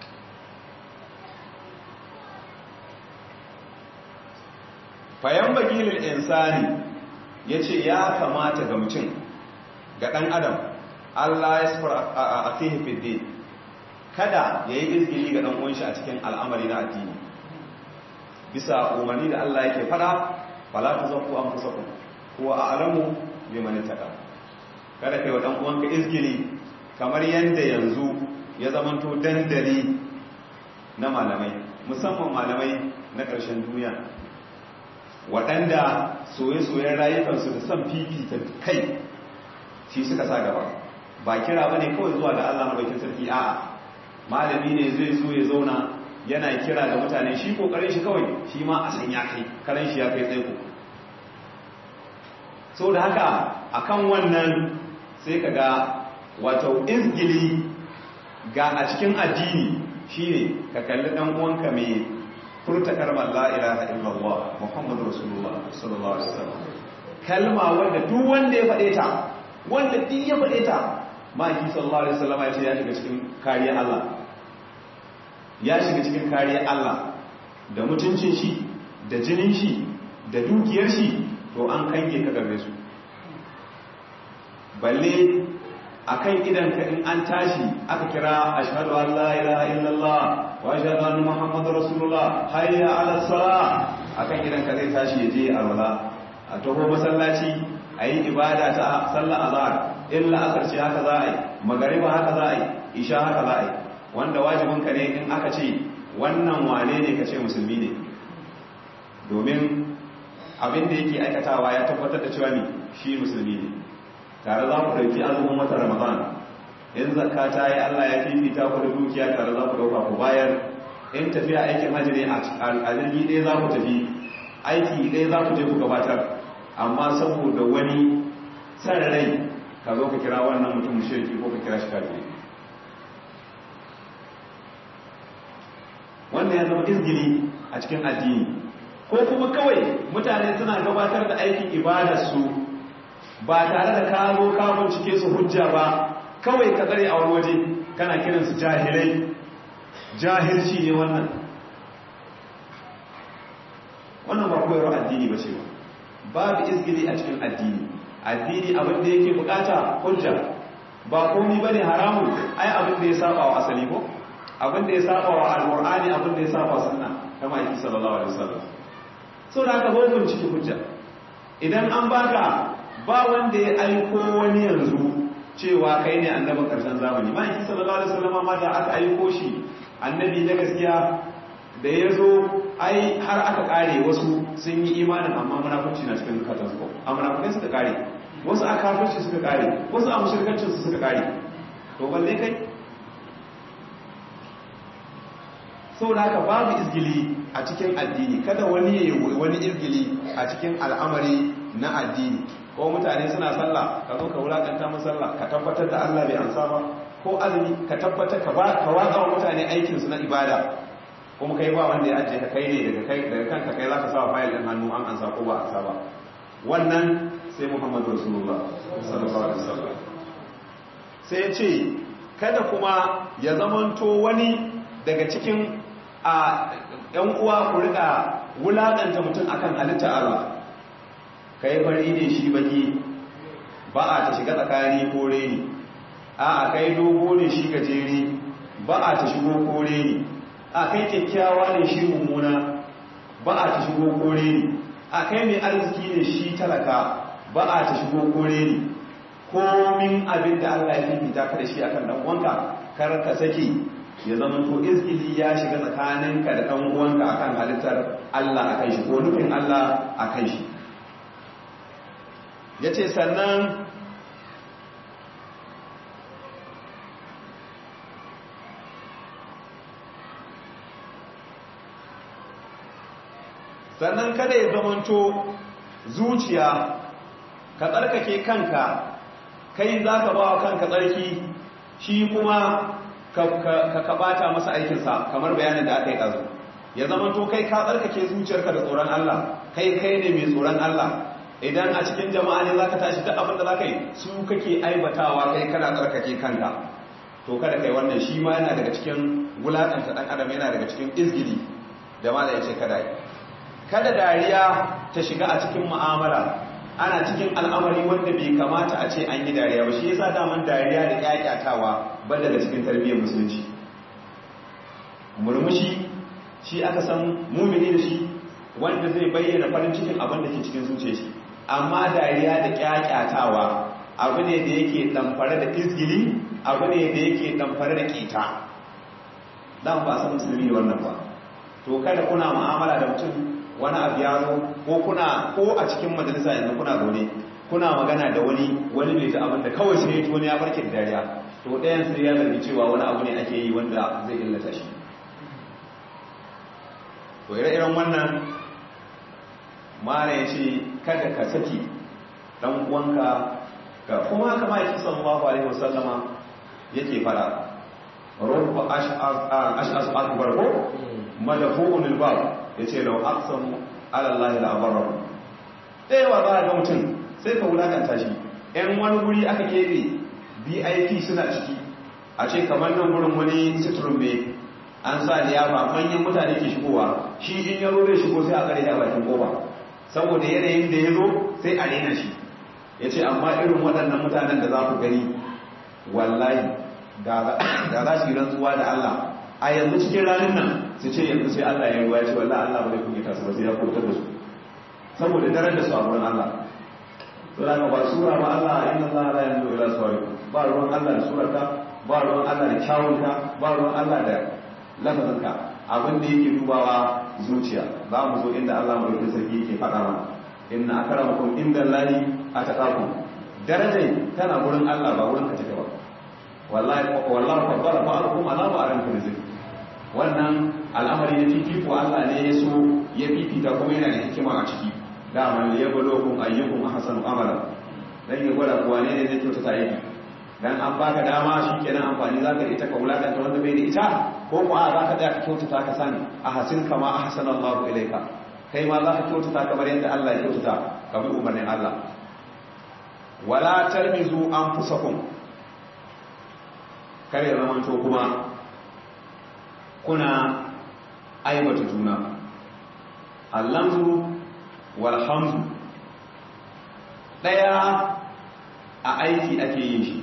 fayan bagilin insani ya ce ya kamata ga mutum ga ɗan adam Allah ya sufar a fihe fidde kada ya yi izgili ga ɗan'uwanshi a cikin al'amari na addini bisa umarni da Allah yake fada fala ta zaku an fusa ku kuwa a alamu bai mani taɗa kada kai wa ɗan'uwanka izgili kamar yadda yanzu ya zamanto dandali na malamai musamman malamai na ƙarshen duniya waɗanda soye-soyen rayukansu da son fifita kai shi suka sa gaba ba kira ba ne kawai zuwa ga Allah maɗaukin sarki a'a malami ne zai zo ya zauna yana kira da mutane shi kokarin shi kawai shi ma a san ya kai karen shi ya kai tsaiko so da haka akan wannan sai ka ga wato izgili ga a cikin addini shine ka kalli dan uwanka mai furta kalmar la ilaha illallah muhammadu rasulullah sallallahu alaihi wasallam kalma wanda duk wanda ya faɗe ta wanda duk ya faɗe ta maki sallallahu alaihi wasallam ya ce ya shiga cikin kariyar Allah ya shiga cikin kariyar Allah da mutuncin shi da jinin shi da dukiyar shi to an kange ka garbe su balle akan idan ka in an tashi aka kira ashhadu an la ilaha illallah wa ashhadu anna muhammadar rasulullah hayya ala salah akan idan ka zai tashi ya je alwala a taho masallaci a yi ibada ta sallar azhar illa asar ce haka za a yi magariba haka za a yi isha haka za a yi wanda wajibin ka ne in aka ce wannan wane ne ka ce musulmi ne domin abin da yake aikatawa ya tabbatar da cewa ne shi musulmi ne tare za ku ɗauki azumin wata ramadan in zakka ta yi allah ya fifita ku da dukiya tare za ku ɗauka ku bayar in tafiya aikin hajji ne a jirgi ɗaya za ku tafi aiki ɗaya za ku je ku gabatar amma saboda wani san rai ka zo ka kira wannan mutum shirki ko ka kira shi kafiri wannan ya zama izgili a cikin addini ko kuma kawai mutane suna gabatar da aikin ibadarsu ba tare da ka zo ka bincike su hujja ba kawai ka tsare a wani waje kana kiransu jahilai jahilci ne wannan wannan ba koyarwa addini ba ce ba babu izgili a cikin addini addini abin da yake bukata hujja ba komi ba ne haramun ai abin da ya saba wa asali ko abin da ya saba wa alqur'ani abin da ya saba wa sunna kama yake sallallahu alaihi wasallam so da aka zo bincike hujja idan an baka ba wanda ya aiko wani yanzu cewa kai ne annabin karshen zamani ma yake sallallahu alaihi wasallam ma da aka aiko shi annabi na gaskiya da ya zo ai har aka kare wasu sun yi imanin amma munafurci na cikin zukatansu ko a munafukai suka kare wasu a kafirci suka kare wasu a mushirkancin su suka kare to balle kai saboda haka babu izgili a cikin addini kada wani ya wani izgili a cikin al'amari na addini ko mutane suna sallah ka zo ka wulakanta mu sallah ka tabbatar da Allah bai amsa ba ko azumi ka tabbatar ka ba ka watsa wa mutane aikin su na ibada kuma kai ba wanda ya ajiye ka kai ne daga kai daga kanka kai zaka sa fayil din hannu an ansa ko ba ansa ba wannan sai Muhammadu Rasulullah sallallahu alaihi wasallam sai ya ce kada kuma ya zamanto wani daga cikin a ‘yan uwa ku rika wulaƙanta mutum akan halitta Allah kai fari ne shi baki ba a ta shiga tsakani kore ne a a kai dogo ne shi gajere ba a ta shigo kore ne a kai kyakkyawa ne shi mummuna ba a ta shigo kore ne a kai mai arziki ne shi talaka ba a ta shigo kore ne komin abin da Allah ya fifita ka da shi akan dan uwanka kar ka saki ya zama to izgili ya shiga tsakaninka da ɗan uwanka akan halittar Allah akan shi ko nufin Allah akan shi yace sannan sannan kada ya zamanto zuciya ka tsarkake kanka kai za ka ba wa kanka tsarki shi kuma ka kabata masa aikinsa kamar bayanin da aka yi ɗazu ya zama to kai ka tsarkake zuciyarka da tsoron Allah kai kai ne mai tsoron Allah idan a cikin jama'a ne za ka tashi duk abin da za ka yi su kake aibatawa kai kana tsarkake kanka to kada kai wannan shi ma yana daga cikin wulaƙanta ɗan adam yana daga cikin izgili da ma da ya ce kada yi kada dariya ta shiga a cikin mu'amala ana cikin al'amari wanda bai kamata a ce an yi dariya ba shi yasa daman dariya da kyakkyatawa ba daga cikin tarbiyyar musulunci murmushi shi aka san mumini da shi wanda zai bayyana farin cikin abin da ke cikin zuciya shi amma dariya da kyakyatawa abu ne da yake damfare da izgili abu ne da yake damfare da kita dan ba san musulmi ne wannan ba to kada kuna mu'amala da mutum wani abu ya zo ko kuna ko a cikin majalisa yanzu kuna zaune kuna magana da wani wani bai ji abin da kawai sai ya wani ya farke da dariya to ɗayan sai ya zargi cewa wani abu ne ake yi wanda zai illata shi to ire-iren wannan mara ya ce kada ka saki ɗan uwanka ga kuma kama yake sallallahu alaihi wasallama yake fara rubba ash'as akbar ko madafu'un albab yace law aqsamu ala Allah la abarra dai wa ba ga mutum sai ka wulakanta shi ɗan wani guri aka kebe BIP suna ciki a ce kamar nan gurin wani sitrum ne an sa liyafa manyan mutane ke shigowa shi in ya zo zai shigo sai a kare da bakin koba saboda yanayin da ya zo sai a rena shi ya ce amma irin waɗannan mutanen da za ku gani wallahi da za su yi rantsuwa da Allah a yanzu cikin ranar nan su ce yanzu sai Allah ya ruwa ya ce wallahi Allah ba zai kunyata su ba sai ya kubutar da su saboda daren da su a wurin Allah to da ba sura ba Allah inna Allah la yanzu ila suwarikum ba ruwan Allah da surarka ba ruwan Allah da kyawunka ba ruwan Allah da lafazinka abin da yake dubawa zuciya za mu zo inda Allah mai sarki yake faɗa mana inna akramakum inda Allahi ataqakum darajar tana gurin Allah ba wurin ka take ba wallahi wallahi faddala ba'alukum ala ba'alin rizq wannan al'amari na fifiko Allah ne ya so ya fifita kuma yana da hikima a ciki dama ya balo kun ayyukum ahsanu amala dan ya gwada kuwa ne ne zai kyautata aiki dan an baka dama shikenan amfani zaka ita ka wulakanta wanda bai da ita ko ko a zaka tsaya ka kyautata ka sani a hasin kama ahsana Allahu ilaika kai ma zaka kyautata kamar yadda Allah ya kyautata ka bi umarnin Allah wala tarmizu anfusakum kare zamanto kuma kuna aibata juna allamzu wal hamzu daya a aiki ake yin shi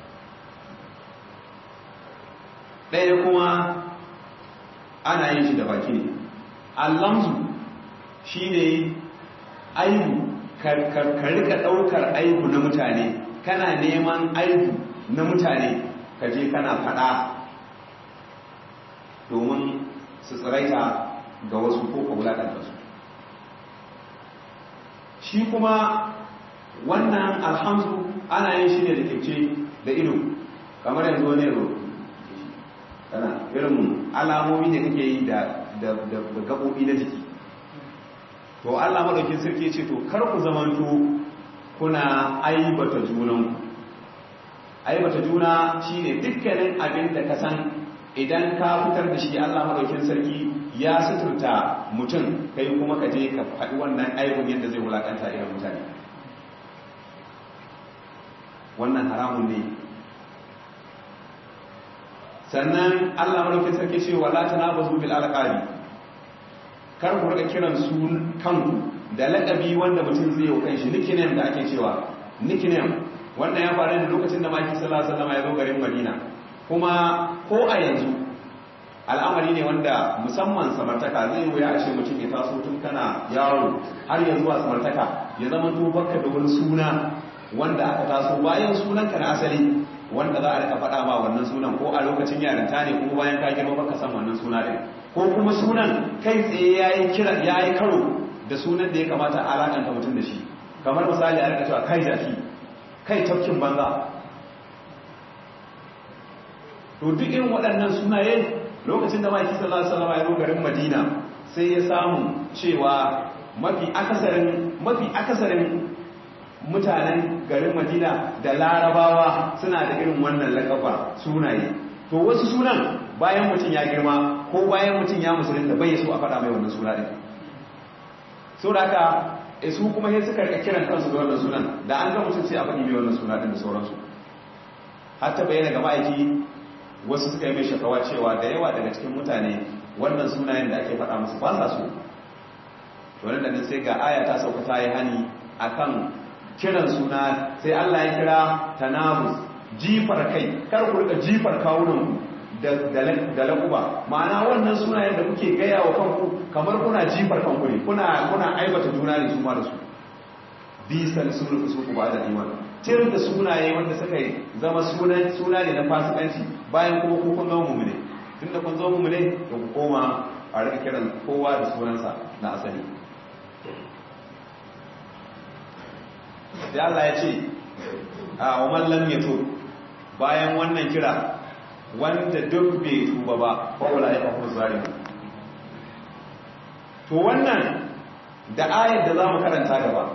ɗaya kuma ana yin shi da baki ne allamzu shi ne aibu ka rika ɗaukar aibu na mutane kana neman aibu na mutane ka je kana faɗa domin su tsiraita ga wasu ko ka wulaƙanta su shi kuma wannan alhamzu ana yin shi ne da kyauce da ido kamar yanzu wani yaro kana irin alamomi da kake yi da gaɓoɓi na jiki to allah maɗaukin sarki ce to kar ku zamanto kuna aibata junanku aibata juna shine dukkanin abin da ka san idan ka fitar da shi allah maɗaukin sarki ya suturta mutum kai kuma ka je ka faɗi wannan aibun yadda zai wulaƙanta irin mutane wannan haramun ne sannan Allah madaukakin sarki ce wala tanabazu bil alqabi kar ku rika kiran su kanku da laqabi wanda mutum zai yi kanshi nickname da ake cewa nickname wannan ya faru da lokacin da Maki sallallahu alaihi wasallam ya zo garin Madina kuma ko a yanzu al'amari ne wanda musamman samartaka zai wuya a ce mutum ya taso tun kana yaro har ya zuwa samartaka ya zama to baka da wani suna wanda aka taso bayan sunanka na asali wanda za a rika faɗa ma wannan sunan ko a lokacin yarinta ne kuma bayan ka girma baka san wannan suna ɗin ko kuma sunan kai tsaye yayi kira yayi karo da sunan da ya kamata a alakanta mutum da shi kamar misali a rika cewa kai jaki kai tafkin banza to duk irin waɗannan sunaye lokacin da maki sallallahu alaihi wasallam ya zo garin Madina sai ya samu cewa mafi akasarin mafi akasarin mutanen garin madina da larabawa suna da irin wannan lakaba sunaye to wasu sunan bayan mutum ya girma ko bayan mutum ya musulunta bai so a faɗa mai wannan suna ɗin so da haka su kuma sai suka rika kiran kansu da wannan sunan da an ga mutum sai a faɗi mai wannan suna ɗin da sauransu har ta bayyana ga ma'aiki wasu suka yi mai shakawa cewa da yawa daga cikin mutane wannan sunayen da ake faɗa musu ba sa so to nan da sai ga aya ta sauka ta yi hani akan kiran suna sai Allah ya kira tanabus jifar kai kar ku rika jifar kawunan da da lakuba ma'ana wannan sunayen da kuke gaya wa kanku kamar kuna jifar kanku ne kuna kuna aibata juna ne su ma da su bisan sunu su ku ba da iman tir da sunaye wanda suka yi zama sunan suna ne na fasikanci bayan kuma ku kun zama mumune tunda kun zama mumune to ku koma a rika kiran kowa da sunansa na asali sai Allah ya ce a umar lam yato bayan wannan kira wanda duk bai tuba ba fa wala ya fahu zalimu to wannan da ayar da zamu karanta gaba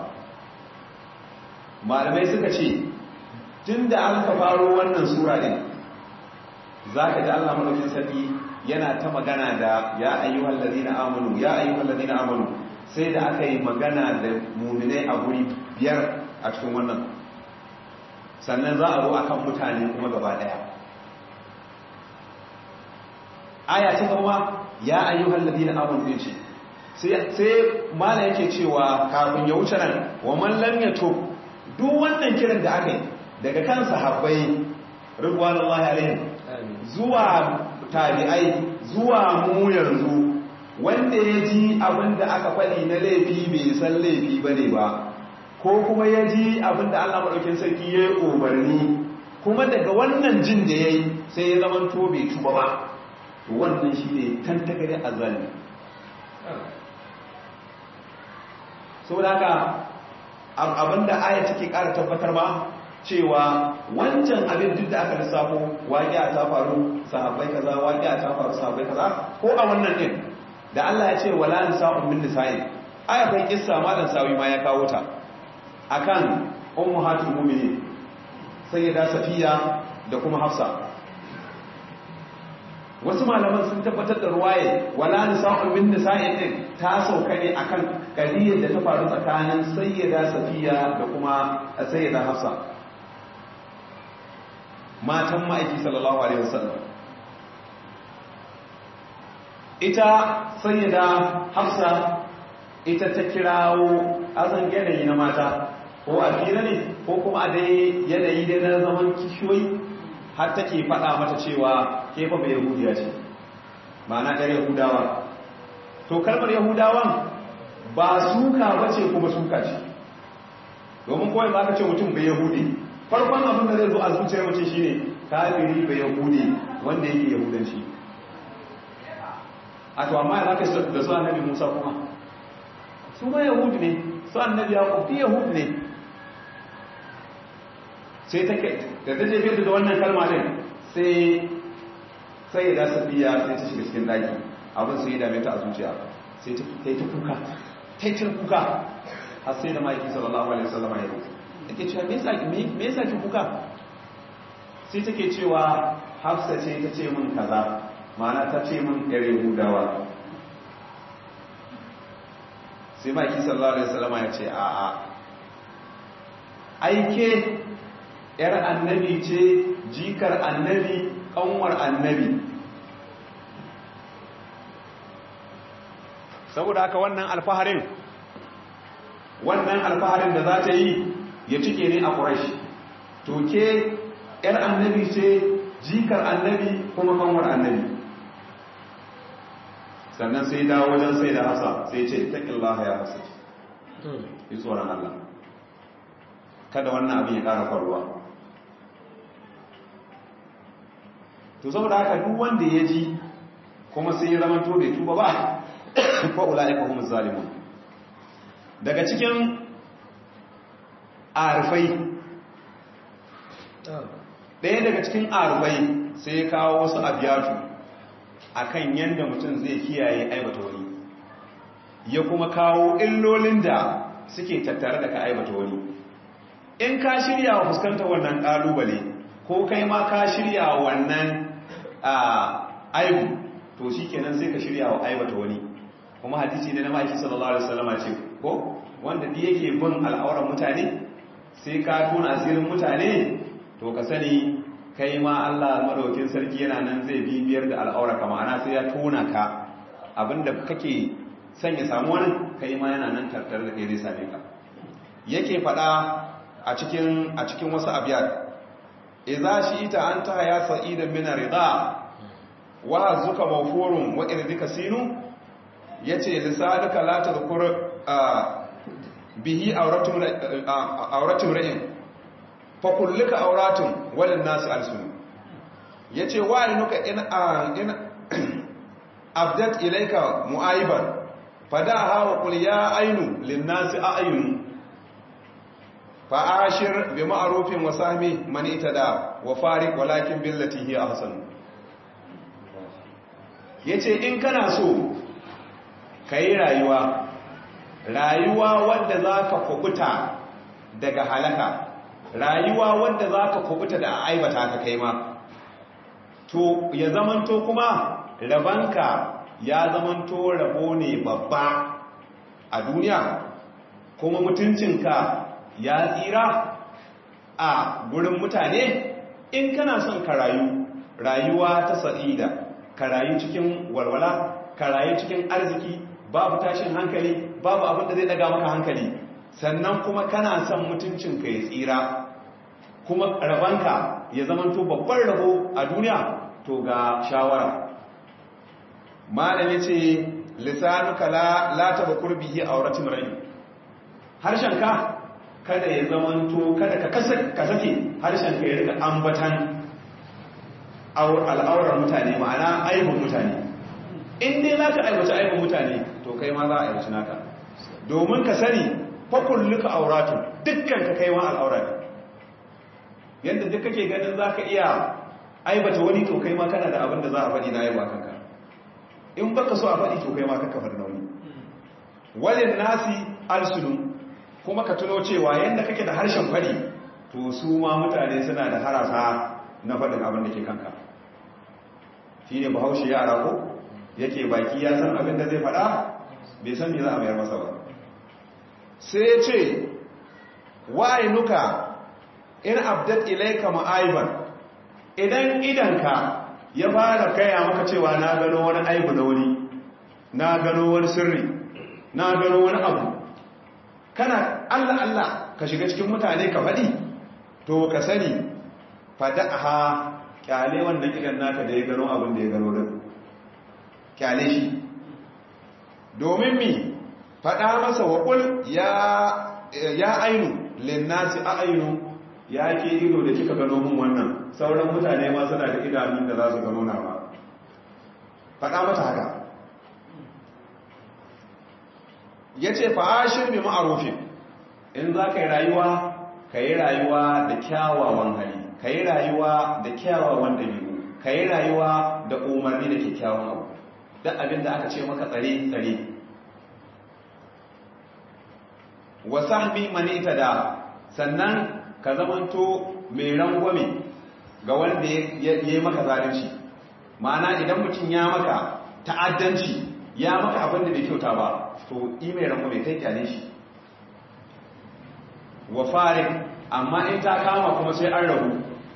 malamai suka ce tunda aka faro wannan sura din zaka ji Allah madaukin sarki yana ta magana da ya ayyuhal ladina amanu ya ayyuhal ladina amanu sai da aka yi magana da mu'minai a guri biyar a cikin wannan sannan za a zo akan mutane kuma gaba daya aya ta gaba ya ayyuhal ladina amanu din ce sai sai mala yake cewa kafin ya wuce nan wa man lam yatub duk wannan kiran da aka yi daga kan sahabbai ridwanullahi alaihim zuwa tabi'ai zuwa mu yanzu wanda ya ji abinda aka faɗi na laifi bai san laifi bane ba ko kuma ya ji abinda Allah madaukakin sarki ya yi umarni kuma daga wannan jin da yayi sai ya zama to bai tuba ba to wannan shine tantagare azali saboda haka abinda aya take ƙara tabbatar ba cewa wancan abin duk da aka lissafo waƙiya ta faru sahabbai kaza waƙiya ta faru sahabbai kaza ko a wannan din da Allah ya ce wala nisa'un min nisa'in aya kai kissa malan sawi ma ya kawo ta akan ummahatul mu'minin sayyida safiya da kuma hafsa wasu malaman sun tabbatar da ruwaye wala nisa'un min nisa'in din ta sauka ne akan kadiyar da ta faru tsakanin sayyida safiya da kuma sayyida hafsa matan ma'aiki sallallahu alaihi wasallam ita sayyida hafsa ita ta kirawo azan yanayi na mata ko a fira ne ko kuma a dai yanayi dai na zaman kishiyoyi har take faɗa mata cewa ke fa bai yahudiya ce ma'ana ɗar yahudawa to kalmar yahudawan ba suka bace kuma suka ce domin kawai za ka ce mutum bai yahudi farkon abin da zai zo a zuciyar mutum shine kafiri bai yahudi wanda yake yahudanci a to amma ya za ka da su annabi musa kuma su ma yahudi ne su annabi ya kofi yahudi ne sai ta da ta jefe da wannan kalma din sai sai ya dasa biya sai ta shiga cikin daki abin sai ya dame ta a zuciya sai ta yi ta kuka ta yi ta kuka har sai da ma'aiki sallallahu alaihi wasallam ya rufe take cewa me yasa me yasa ki kuka sai take cewa Hafsa ce ta ce min kaza ma'ana ta ce min yar Yahudawa sai ma'aiki sallallahu alaihi wasallam ya ce a a aike yar annabi ce jikar annabi kanwar annabi saboda haka wannan alfaharin wannan alfaharin da za ta yi ya cike ne a ƙurashi to ke ‘yar annabi ce jikar annabi kuma kanwar annabi sannan sai dawo wajen sai da hasa sai ce taƙillaha ya hasa ce yi tsoron Allah kada wannan abin ya ƙara faruwa to saboda haka duk wanda ya ji kuma sai ya zama to bai tuba ba fa'ula'ika kuma zalimun daga cikin arfai ɗaya daga cikin arfai sai ya kawo wasu abiyatu a kan yadda mutum zai kiyaye aibata wani ya kuma kawo illolin da suke tattare da ka aibata wani in ka shirya wa fuskantar wannan ƙalubale ko kai ma ka shirya wa wannan aibu to shi kenan sai ka shirya wa aibata wani kuma hadisi ne na maki sallallahu alaihi wasallama ce ko wanda da yake bin al'auran mutane sai ka tona asirin mutane to ka sani kai ma Allah madaukin sarki yana nan zai bibiyar da al'aura ka ma'ana sai ya tona ka abinda kake son ya samu wani kai ma yana nan tartar da kai zai same ka yake fada a cikin a cikin wasu abiyat idza shi'ita anta ya sa'idan min rida wa zuka mawfurun wa irdika sinu yace lisaduka la tadhkur bihi auratun ra'in fa kulluka auratun walin nasu alsun yace wa inuka in in abdat ilayka mu'aiban fadaha wa qul ya ainu lin nasi a'yun fa ashir bi ma'rufin wa sahmi man itada wa fariq walakin billati hi ahsan yace in kana so kai rayuwa rayuwa wadda za ka kubuta daga halaka rayuwa wadda za ka kubuta da aibata ka kai ma to ya zamanto kuma rabanka ya zamanto rabo ne babba a duniya kuma mutuncinka ya tsira a gurin mutane in kana son ka rayu rayuwa ta sa'ida ka rayu cikin walwala ka rayu cikin arziki babu tashin hankali babu abin da zai daga maka hankali sannan kuma kana son mutuncinka ya tsira kuma rabanka ya zamanto babban rabo a duniya to ga shawara malami ce lisanuka la la tabakur bihi auratin rai harshenka kada ya zamanto kada ka ka sake harshenka ya rika ambatan al'aurar mutane ma'ana aibin mutane in dai za ka aiwace aibin mutane to kai ma za a aiwace naka domin ka sani fakulluka auratu dukkan ka kai ma al'aura ne yadda duk kake ganin za ka iya aibata wani to kai ma kana da abin da za a faɗi na aiba kanka in baka so a faɗi to kai ma kanka faɗi nauyi walin nasi alsunu kuma ka tuno cewa yadda kake da harshen faɗi to su ma mutane suna da harasa na faɗin abin da ke kanka shi ne bahaushe yara ko yake baki ya san abin da zai faɗa bai san me za a mayar masa ba sai ce nuka in abdat ilaika ma'aiban idan idanka ya fara kaya maka cewa na gano wani aibu na wani na gano wani sirri na gano wani abu kana Allah Allah ka shiga cikin mutane ka faɗi to ka sani fada'aha kyale wannan idan naka da ya gano abin da ya gano din kyale shi domin mi faɗa masa waƙul ya ainu linnasi a ainu ya ke ido da kika gano mun wannan sauran mutane ma suna da idanun da za su gano na ba faɗa mata haka ya ce fa'ashin bi ma'arufin in za ka yi rayuwa ka yi rayuwa da kyawawan hali ka yi rayuwa da kyawawan ɗabi'u ka yi rayuwa da umarni da kyakkyawan abu duk abin da aka ce maka tsare tsare wa sahbi mani da sannan ka zamanto mai rangwame ga wanda ya yi maka zalunci ma'ana idan mutum ya maka ta'addanci ya maka abin da bai kyauta ba to yi mai rangwame kai kyale shi wa farin amma in ta kama kuma sai an rabu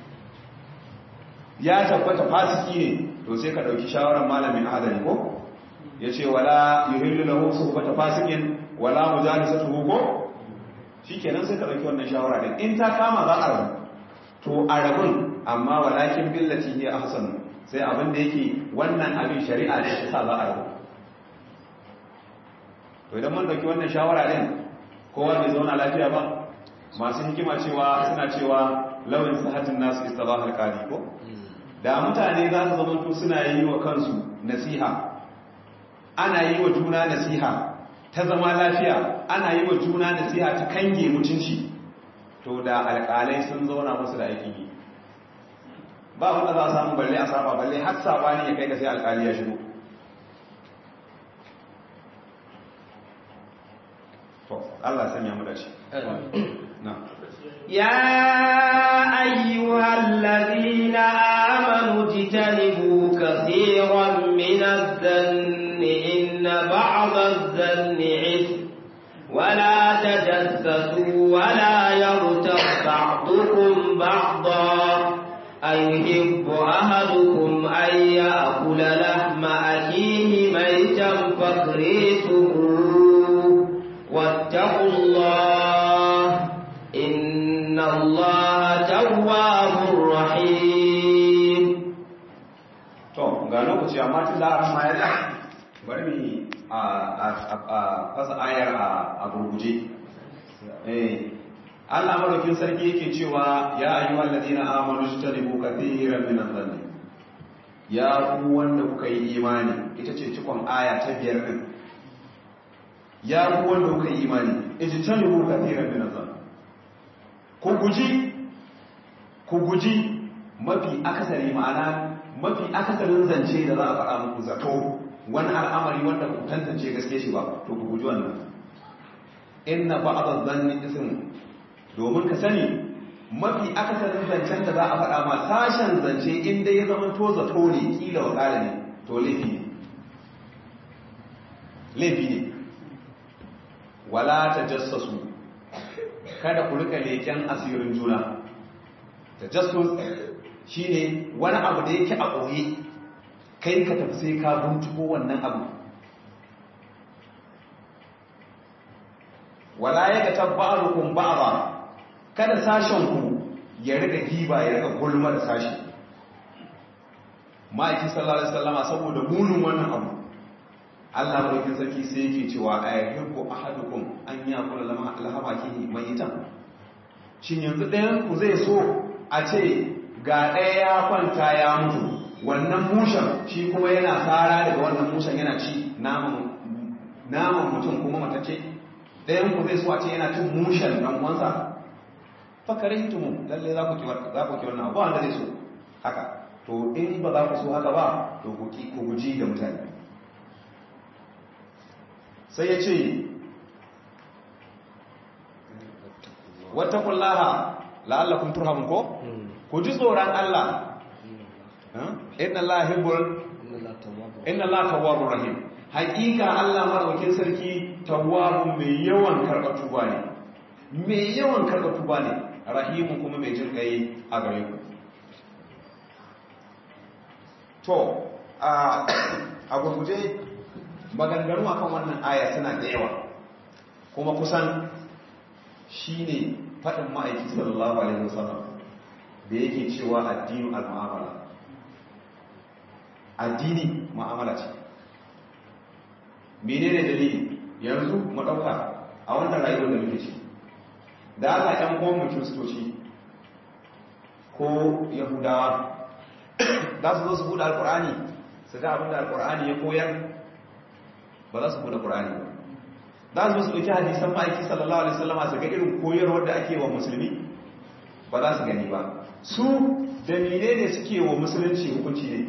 ya tabbata fasiki ne to sai ka ɗauki shawarar malamin adali ko ya ce wala yuhillu lahu suhbata fasikin wala mujalisatuhu ko shikenan sai ka ɗauki wannan shawara din in ta kama za a rabu to a rabun amma walakin billati hiya ahsan sai abin da yake wannan abin shari'a ne ta za a rabu to idan mun ɗauki wannan shawara din kowa bai zauna lafiya ba masu hikima cewa suna cewa lawin sahatin nasu istabahal qadi ko da mutane za su zama suna yi wa kansu nasiha ana yi wa juna nasiha ta zama lafiya ana yi wa juna nasiha ta kange mutunci to da alƙalai sun zauna musu da aikin yi ba wanda za a samu balle a saba balle har sabani ya kai da sai alƙali ya shigo to Allah sanya mu da shi يا أيها الذين آمنوا اجتنبوا كثيرا من الذن إن بعض الذن عثم ولا تجسسوا ولا يغتب بعضكم بعضا أيحب أحدكم أن يأكل لحم أخيه ميتا فكرهتموه واتقوا الله إن الله تواب رحيم to ga lokaci amma tun da ran ma ya da bari mu a fasa ayar a gurguje eh Allah madaukin sarki yake cewa ya ayyuhal ladina amanu jtanibu kathiran min adh-dhanni ya ku wanda kuka yi imani ita ce cikon aya ta biyar din ya ku wanda kuka yi imani ijtanibu kathiran min adh-dhanni ku guji ku guji mafi akasari ma'ana mafi akasarin zance da za a faɗa muku zato wani al'amari wanda ku tantance gaske shi ba to ku guji wannan inna ba'd adh-dhanni ism domin ka sani mafi akasarin zancen da za a faɗa ma sashen zance inda ya zama to zato ne kila wa ƙala ne to laifi ne laifi ne wala ta jassasu kada ku rika leƙen asirin juna ta jassus shi ne wani abu da yake a ɓoye kai ka tafi sai ka binciko wannan abu wala ya ga tabba'arukum ba'dha kada sashen ku ya riga giba ya riga gulma da sashi ma'aikin sallallahu alaihi wasallama saboda munin wannan abu Allah madaukin sarki sai yake cewa ayyuhu ahadukum an yakula lama alhama kihi mayitan shin yanzu ɗayan ku zai so a ce ga ɗaya ya kwanta ya mutu wannan mushen shi kuma yana tsara daga wannan mushen yana ci naman mutum kuma matacce ɗayan ku zai so a ce yana cin mushen ɗan uwansa fakarin tumu lalle za ku ki wannan ba wanda zai so haka to in ba za ku so haka ba to ku guji da mutane sai ya ce wata kullaha la'allakun turhamun ko ku ji tsoron Allah inna Allah hibbul inna Allah tawwabur rahim haƙiƙa Allah maraukin sarki tawwabun mai yawan karɓar tuba ne mai yawan karɓar tuba ne rahimun kuma mai jin ƙai a gare ku to a gurguje maganganu akan wannan aya suna da yawa kuma kusan shine faɗin ma'aiki sallallahu alaihi wasallam da yake cewa addinu al-mu'amala addini mu'amala ce menene dalili yanzu mu dauka a wannan rayuwar da muke ciki da aka ɗan goma kiristoci ko yahudawa za su zo su buɗe alkur'ani su ga abinda alkur'ani ya koyar ba za su buɗe ƙur'ani ba za su su ɗauki hadisan ma'aiki sallallahu alaihi wasallama su ga irin koyarwar da ake wa musulmi ba za su gani ba su da ne suke wa musulunci hukunci ne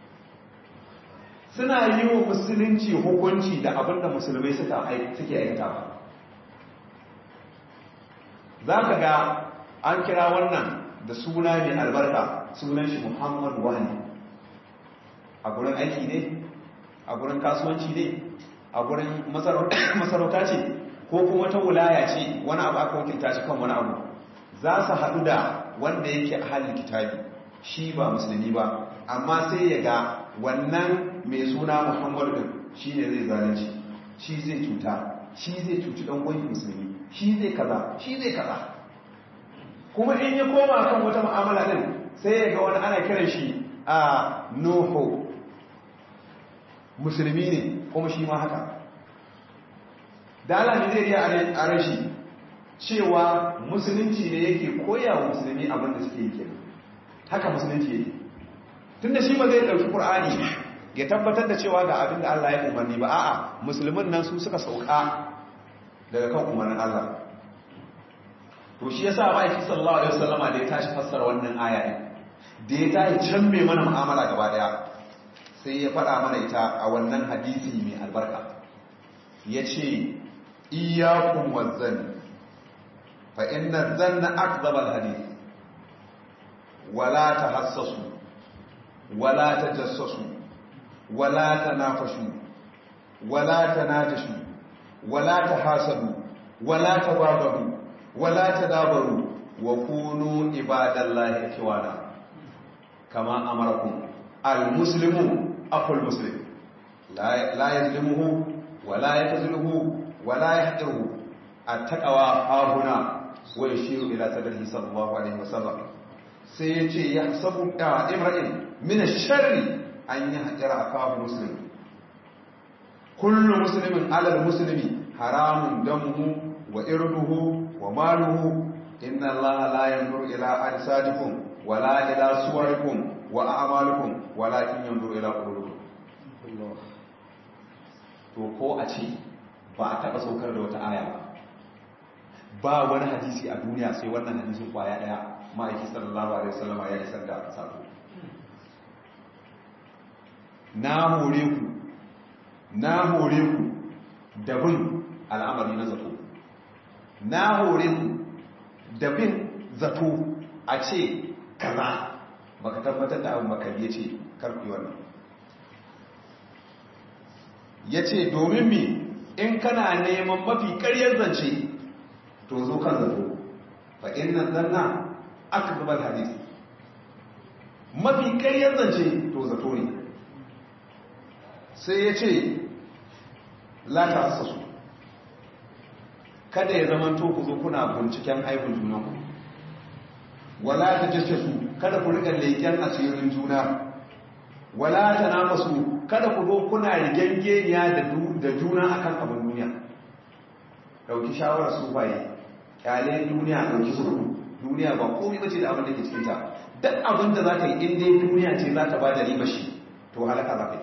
suna yi wa musulunci hukunci da abinda musulmai suke aikata ba za ka ga an kira wannan da suna mai albarka sunan shi muhammad wani a gurin aiki ne a gurin kasuwanci ne a gurin masarauta ce ko kuma ta wulaya ce wani abu aka wakilta shi kan wani abu za su haɗu da wanda yake a halin kitabi shi ba musulmi ba amma sai ya ga wannan mai suna muhammadu din shi ne zai zalunci shi zai cuta shi zai cuci ɗan gwani musulmi shi zai kaza shi zai kaza kuma in ya koma kan wata mu'amala din sai ya ga wani ana kiran shi a nuhu musulmi ne kuma shi ma haka da alami zai iya a rashi cewa musulunci ne yake koya wa musulmi abin da suke yi kenan haka musulunci yake tun da shi ba zai ɗauki ƙur'ani ya tabbatar da cewa ga abin da Allah ya umarni ba a'a musulmin nan su suka sauka daga kan umarnin Allah to shi yasa ma'aiki sallallahu alaihi wasallama da ya tashi fassara wannan aya din da ya tashi can mai mana mu'amala gaba daya sai ya faɗa mana ita a wannan hadisi mai albarka ya ce iyakun wazzani fa inna zanna akzabal hadith wala ta hassasu wala ta jassasu wala ta nafashu wala ta najashu wala ta hasadu wala ta babadu wala ta dabaru wa kunu ibadallahi ikhwana kama amarakum al-muslimu akhul muslim la yazlimuhu wala yakzuluhu wala yahdiruhu at-taqwa ahuna wa yashiru ila sadrihi sallallahu alaihi wasallam sai yace yahsabu imra'in min ash-sharri an yahjara akahu muslim kullu muslimin ala al-muslimi haramun damuhu wa irduhu wa maluhu inna allaha la yanzuru ila ajsadikum wala ila suwarikum wa a'malukum walakin yanzuru ila qulubikum to ko a ce ba a taba saukar da wata aya ba ba wani hadisi a duniya sai wannan hadisin kwaya daya ma'aiki sallallahu alaihi wasallam ya isar da sako na hore ku na hore ku da bin al'amari na zato na hore ku da bin zato a ce kaza baka tabbatar da abin baka ya ce karfi wannan ya ce domin mi in kana neman mafi karyar zance to zo kan zato fa inna zanna aka gabar hadis mafi karyar zance to zato ne sai ya ce lata hasasu kada ya zama to ku zo kuna binciken aibun junanku wala ta jace su kada ku rika leƙen asirin juna wala ta namasu kada ku zo kuna rigengeniya da juna akan abin duniya dauki shawarar su baye kyale duniya dauki su duniya ba komai bace da abin da ke cikin ta duk abin da zaka yi in dai duniya ce za ta bada riba shi to halaka za ka yi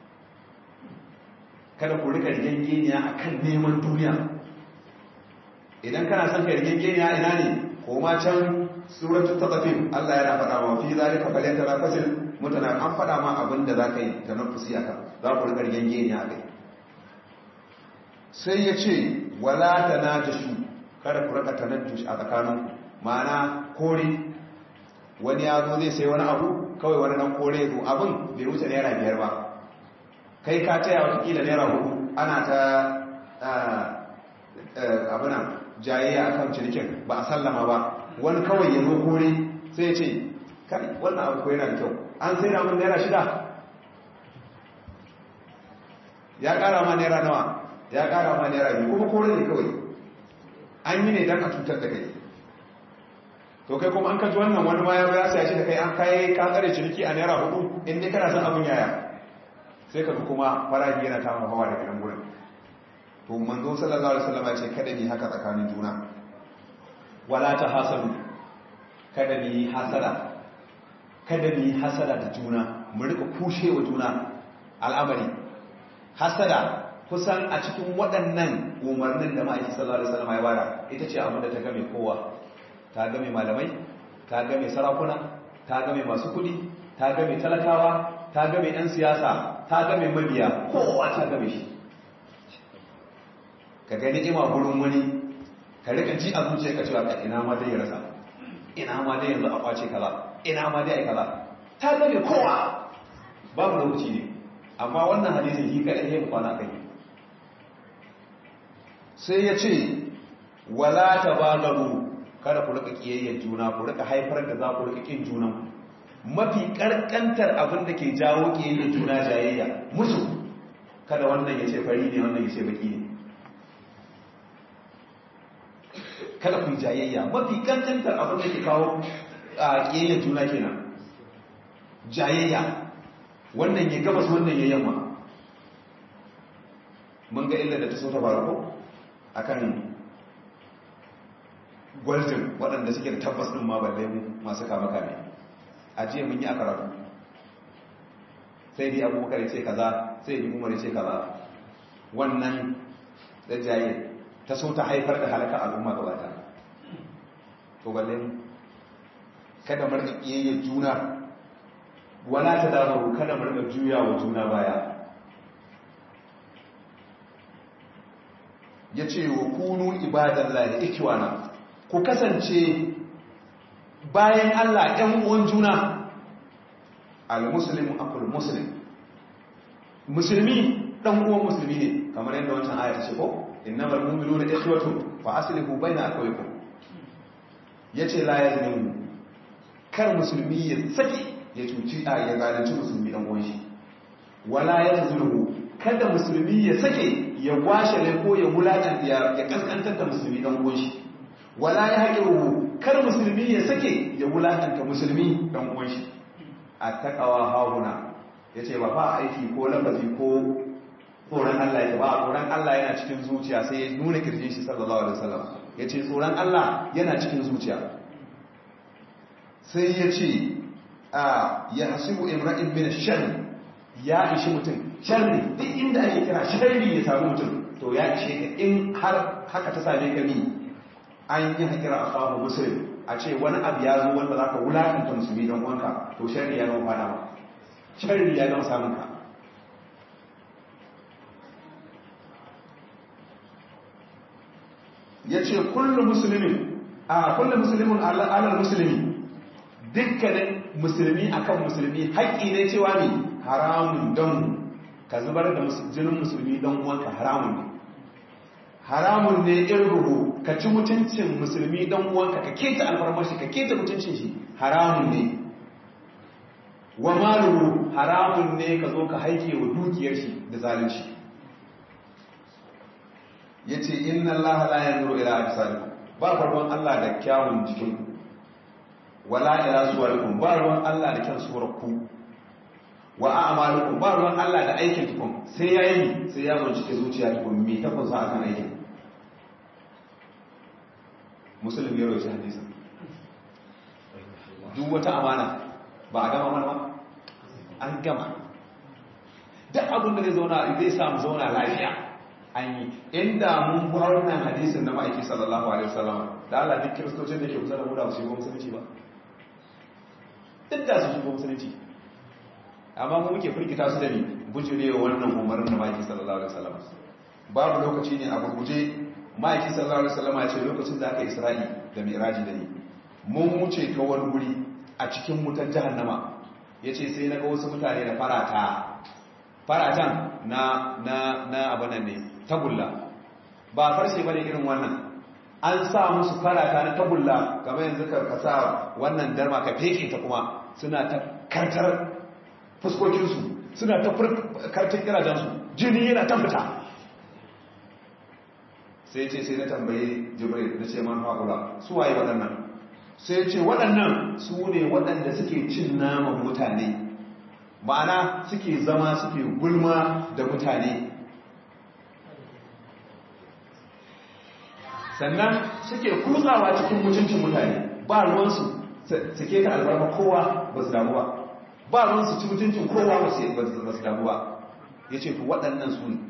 kada ku rika rigengeniya akan neman duniya idan kana son ka rigengeniya ina ne koma can suratul taqafin Allah yana faɗa wa fi zalika falyatanafasil mutana an faɗa ma abin da zaka yi tanaffusi aka za ku rika rigengeniya akai sai ya ce wala tanajashu kada ku rika tanajjush a tsakaninku ma'ana kore wani ya zo zai sai wani abu kawai wani nan kore zo abin bai wuce naira biyar ba kai ka taya watakila naira hudu ana ta abinan jayayya a kan cinikin ba a sallama ba wani kawai ya zo kore sai ya ce kai wannan abu ko yana da kyau an sai da mun naira shida ya kara ma naira nawa ya kara ma naira biyu kuma kore ne kawai an yi ne don a cutar da kai to kai kuma an kaji wannan wani ma ya ya sai shi da kai an kai ka tsare ciniki a naira hudu in dai kana son abin yaya sai ka kuma faraji yana ta hawa daga nan gurin to manzo sallallahu alaihi wasallam ya ce kada ni haka tsakanin juna wala ta hasadu kada ni hasada kada ni hasada da juna mu rika kushewa juna al'amari hasada kusan a cikin waɗannan umarnin da ma'aiki sallallahu alaihi wasallam ya bada ita ce abin da ta game kowa ta game malamai ta game sarakuna ta game masu kudi ta game talakawa ta game 'yan siyasa ta game mabiya kowa ta game shi ka gani ima gurin wani ka rika ji a zuciya ka cewa ka ina ma dai ya rasa ina ma dai yanzu a kwace kaza ina ma dai ai kaza ta game kowa babu lokaci ne amma wannan hadisin shi kadai ya kwana kai sai ya ce wala tabagaru kada ku rika kiyayyar juna ku rika haifar da za ku rika kin junan mafi karkantar abin da ke jawo kiyayyar juna jayayya musu kada wannan ya ce fari ne wannan ya ce baki ne kada ku jayayya mafi kankantar abin da ke kawo a kiyayyar juna kenan jayayya wannan ya gabas wannan ya yamma mun ga illa da ta so ta faru ko akan gwaljin waɗanda suke da tabbas ɗin ma balle mu masu kama kame a jiya mun yi a karatu sai dai abubakar ya ce kaza sai dai umar ya ce kaza wannan da jaye ta so ta haifar da halaka al'umma gaba ta to balle mu kada mu rika kiyayya juna wala ta dabaru kada mu rika juya wa juna baya ya ce wa kunu ibadan lahi ikiwana ku kasance bayan Allah ɗan uwan juna al-muslimu akul muslim musulmi ɗan uwan musulmi ne kamar yadda wancan aya ta ce ko innamal mu'minuna ikhwatu fa aslihu baina akhawaykum yace la yazlimu kar musulmi ya saki ya cuci a ya zalunci musulmi dan uwan shi wala yazlimu kada musulmi ya sake ya gwashe ne ko ya wulaƙanta ya kaskantar da musulmi dan uwan shi wala ya haƙiru kar musulmi ya sake ya wulaƙanta musulmi dan uwan shi a takawa hauna yace ba fa aiki ko lafazi ko tsoron Allah ya ba tsoron Allah yana cikin zuciya sai ya nuna kirjin shi sallallahu alaihi wasallam yace tsoron Allah yana cikin zuciya sai ya ce a ya hasibu imra'in min sharri ya ishi mutum sharri duk inda ake kira sharri ya samu mutum to ya ishe ka in har haka ta same ka ni an yi hakira a kawo musulun a ce wani abu ya zo wanda za ka wulakanta musulmi don wanka to sharri ya gama fada ma sharri ya gama samun ka ya ce kullum musulmin a kullum musulmin alal musulmi dukkanin musulmi akan musulmi haƙƙi ne cewa ne haramun don ka zubar da jinin musulmi don uwanka haramun ne haramun ne irruhu ka ci mutuncin musulmi don uwanka ka keta alfarmashi ka keta mutuncin shi haramun ne wa maluhu haramun ne ka zo ka haike wa dukiyar shi da zalunci yace inna allaha la yanzuru ila ajsadikum ba farkon Allah da kyawun jikin wala ila suwarikum ba ruwan Allah da kyan suwarku wa a'malukum ba ruwan Allah da aikin tukun sai yayi sai ya bincike zuciya tukun me ta kunsa akan aikin muslim ya rawaita hadisin duk wata amana ba a gama mana ba an gama duk abin da zai zauna zai samu zauna lafiya an yi inda mun bi wannan hadisin na ma'aiki sallallahu alaihi wasallam da Allah duk kiristocin da ke kusa da mu da su shigo musulunci ba duk da su shigo musulunci amma mu muke firgita su da ni bujure wannan umarin da ma'aiki sallallahu alaihi wasallam babu lokaci ne a gurguje ma'aiki sallallahu alaihi wasallam ya ce lokacin da aka isra'i da mi'raji da ni mun wuce ta wani guri a cikin wutar jahannama yace sai na ga wasu mutane da farata faratan na na na abanan ne tagulla ba farshe bane irin wannan an sa musu farata na tagulla kamar yanzu ka kasa wannan darma ka feke ta kuma suna ta kartar fuskokinsu suna ta kartar kirajensu jini yana ta fita sai ce sai na tambaye jibril na ce man haƙula su waye waɗannan sai ce waɗannan su ne waɗanda suke cin naman mutane ma'ana suke zama suke gulma da mutane sannan suke kutsawa cikin mutuncin mutane ba ruwansu suke ta albarma kowa ba su damu ba ba ruwansu ci mutuncin kowa ba su damu ba ya ce waɗannan su ne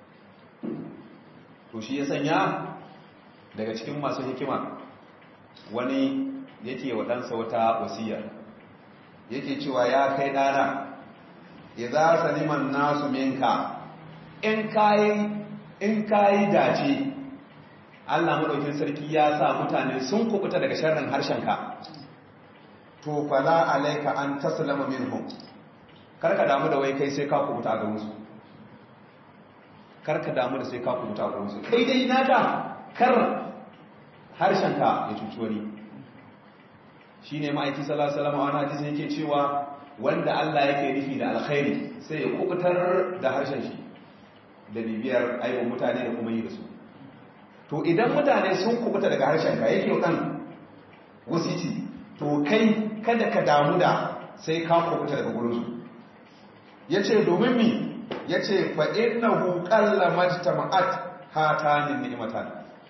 to shi ya sanya daga cikin masu hikima wani yake waɗansa wata wasiya yake cewa ya kai ɗana idza saliman nasu minka in kai in kai dace Allah madaukin sarki ya sa mutane sun kubuta daga sharrin harshenka to fala alayka an taslama minhum karka damu da wai kai sai ka kubuta ga musu karka damu da sai ka kubuta ga musu kai dai naka kar harshenka ya cuci wani shine ma'aiki sallallahu alaihi wasallam a wani hadisi yake cewa wanda Allah yake nufi da alkhairi sai ya kubutar da harshen shi da bibiyar aibon mutane da kuma yi da su to idan mutane sun kubuta daga harshen ka yake kan wasiti to kai kada ka damu da sai ka kubuta daga gurin su yace domin mi yace fa innahu qalla majtama'at hatanin ni'matan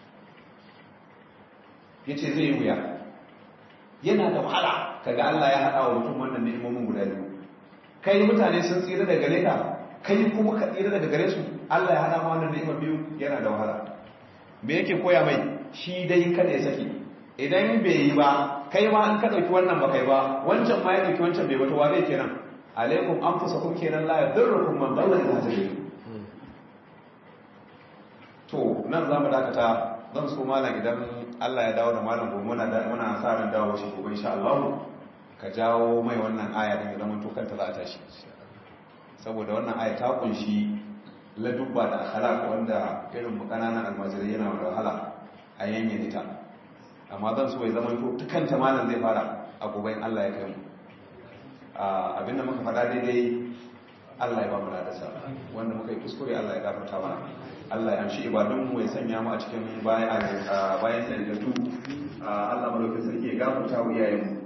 yace zai yi wuya yana da wahala kaga Allah ya haɗa wa mutum wannan ni'imomin guda biyu kai mutane sun tsira daga gare ka kai kuma ka tsira daga gare su Allah ya haɗa ma wannan ni'imar biyu yana da wahala me yake koya mai shi dai kada ya saki idan bai yi ba kai ma an ka dauki wannan ba kai ba wancan ma ya dauki wancan bai wata wa zai kenan alaikum anfusakum kenan la yadurrukum man dalla idza hadaytum to nan zamu dakata zan so malam idan Allah ya dawo da malam gobe muna muna sa ran dawo shi gobe insha Allah ka jawo mai wannan aya din idan mun to kanta za a tashi saboda wannan aya ta kunshi ladubba da akhlaq wanda irin mu kananan almajirai yana da wahala a yanyan ita amma zan so ya zama to kanta malam zai fara a gobe Allah ya kai mu abinda muka faɗa daidai Allah ya ba mu ladarsa wanda muka yi kuskure Allah ya gafarta mana Allah ya amshi ibadunmu ya sanya mu a cikin bayan bayan sanadatu Allah madaukakin sarki ya gafarta wa iyayenmu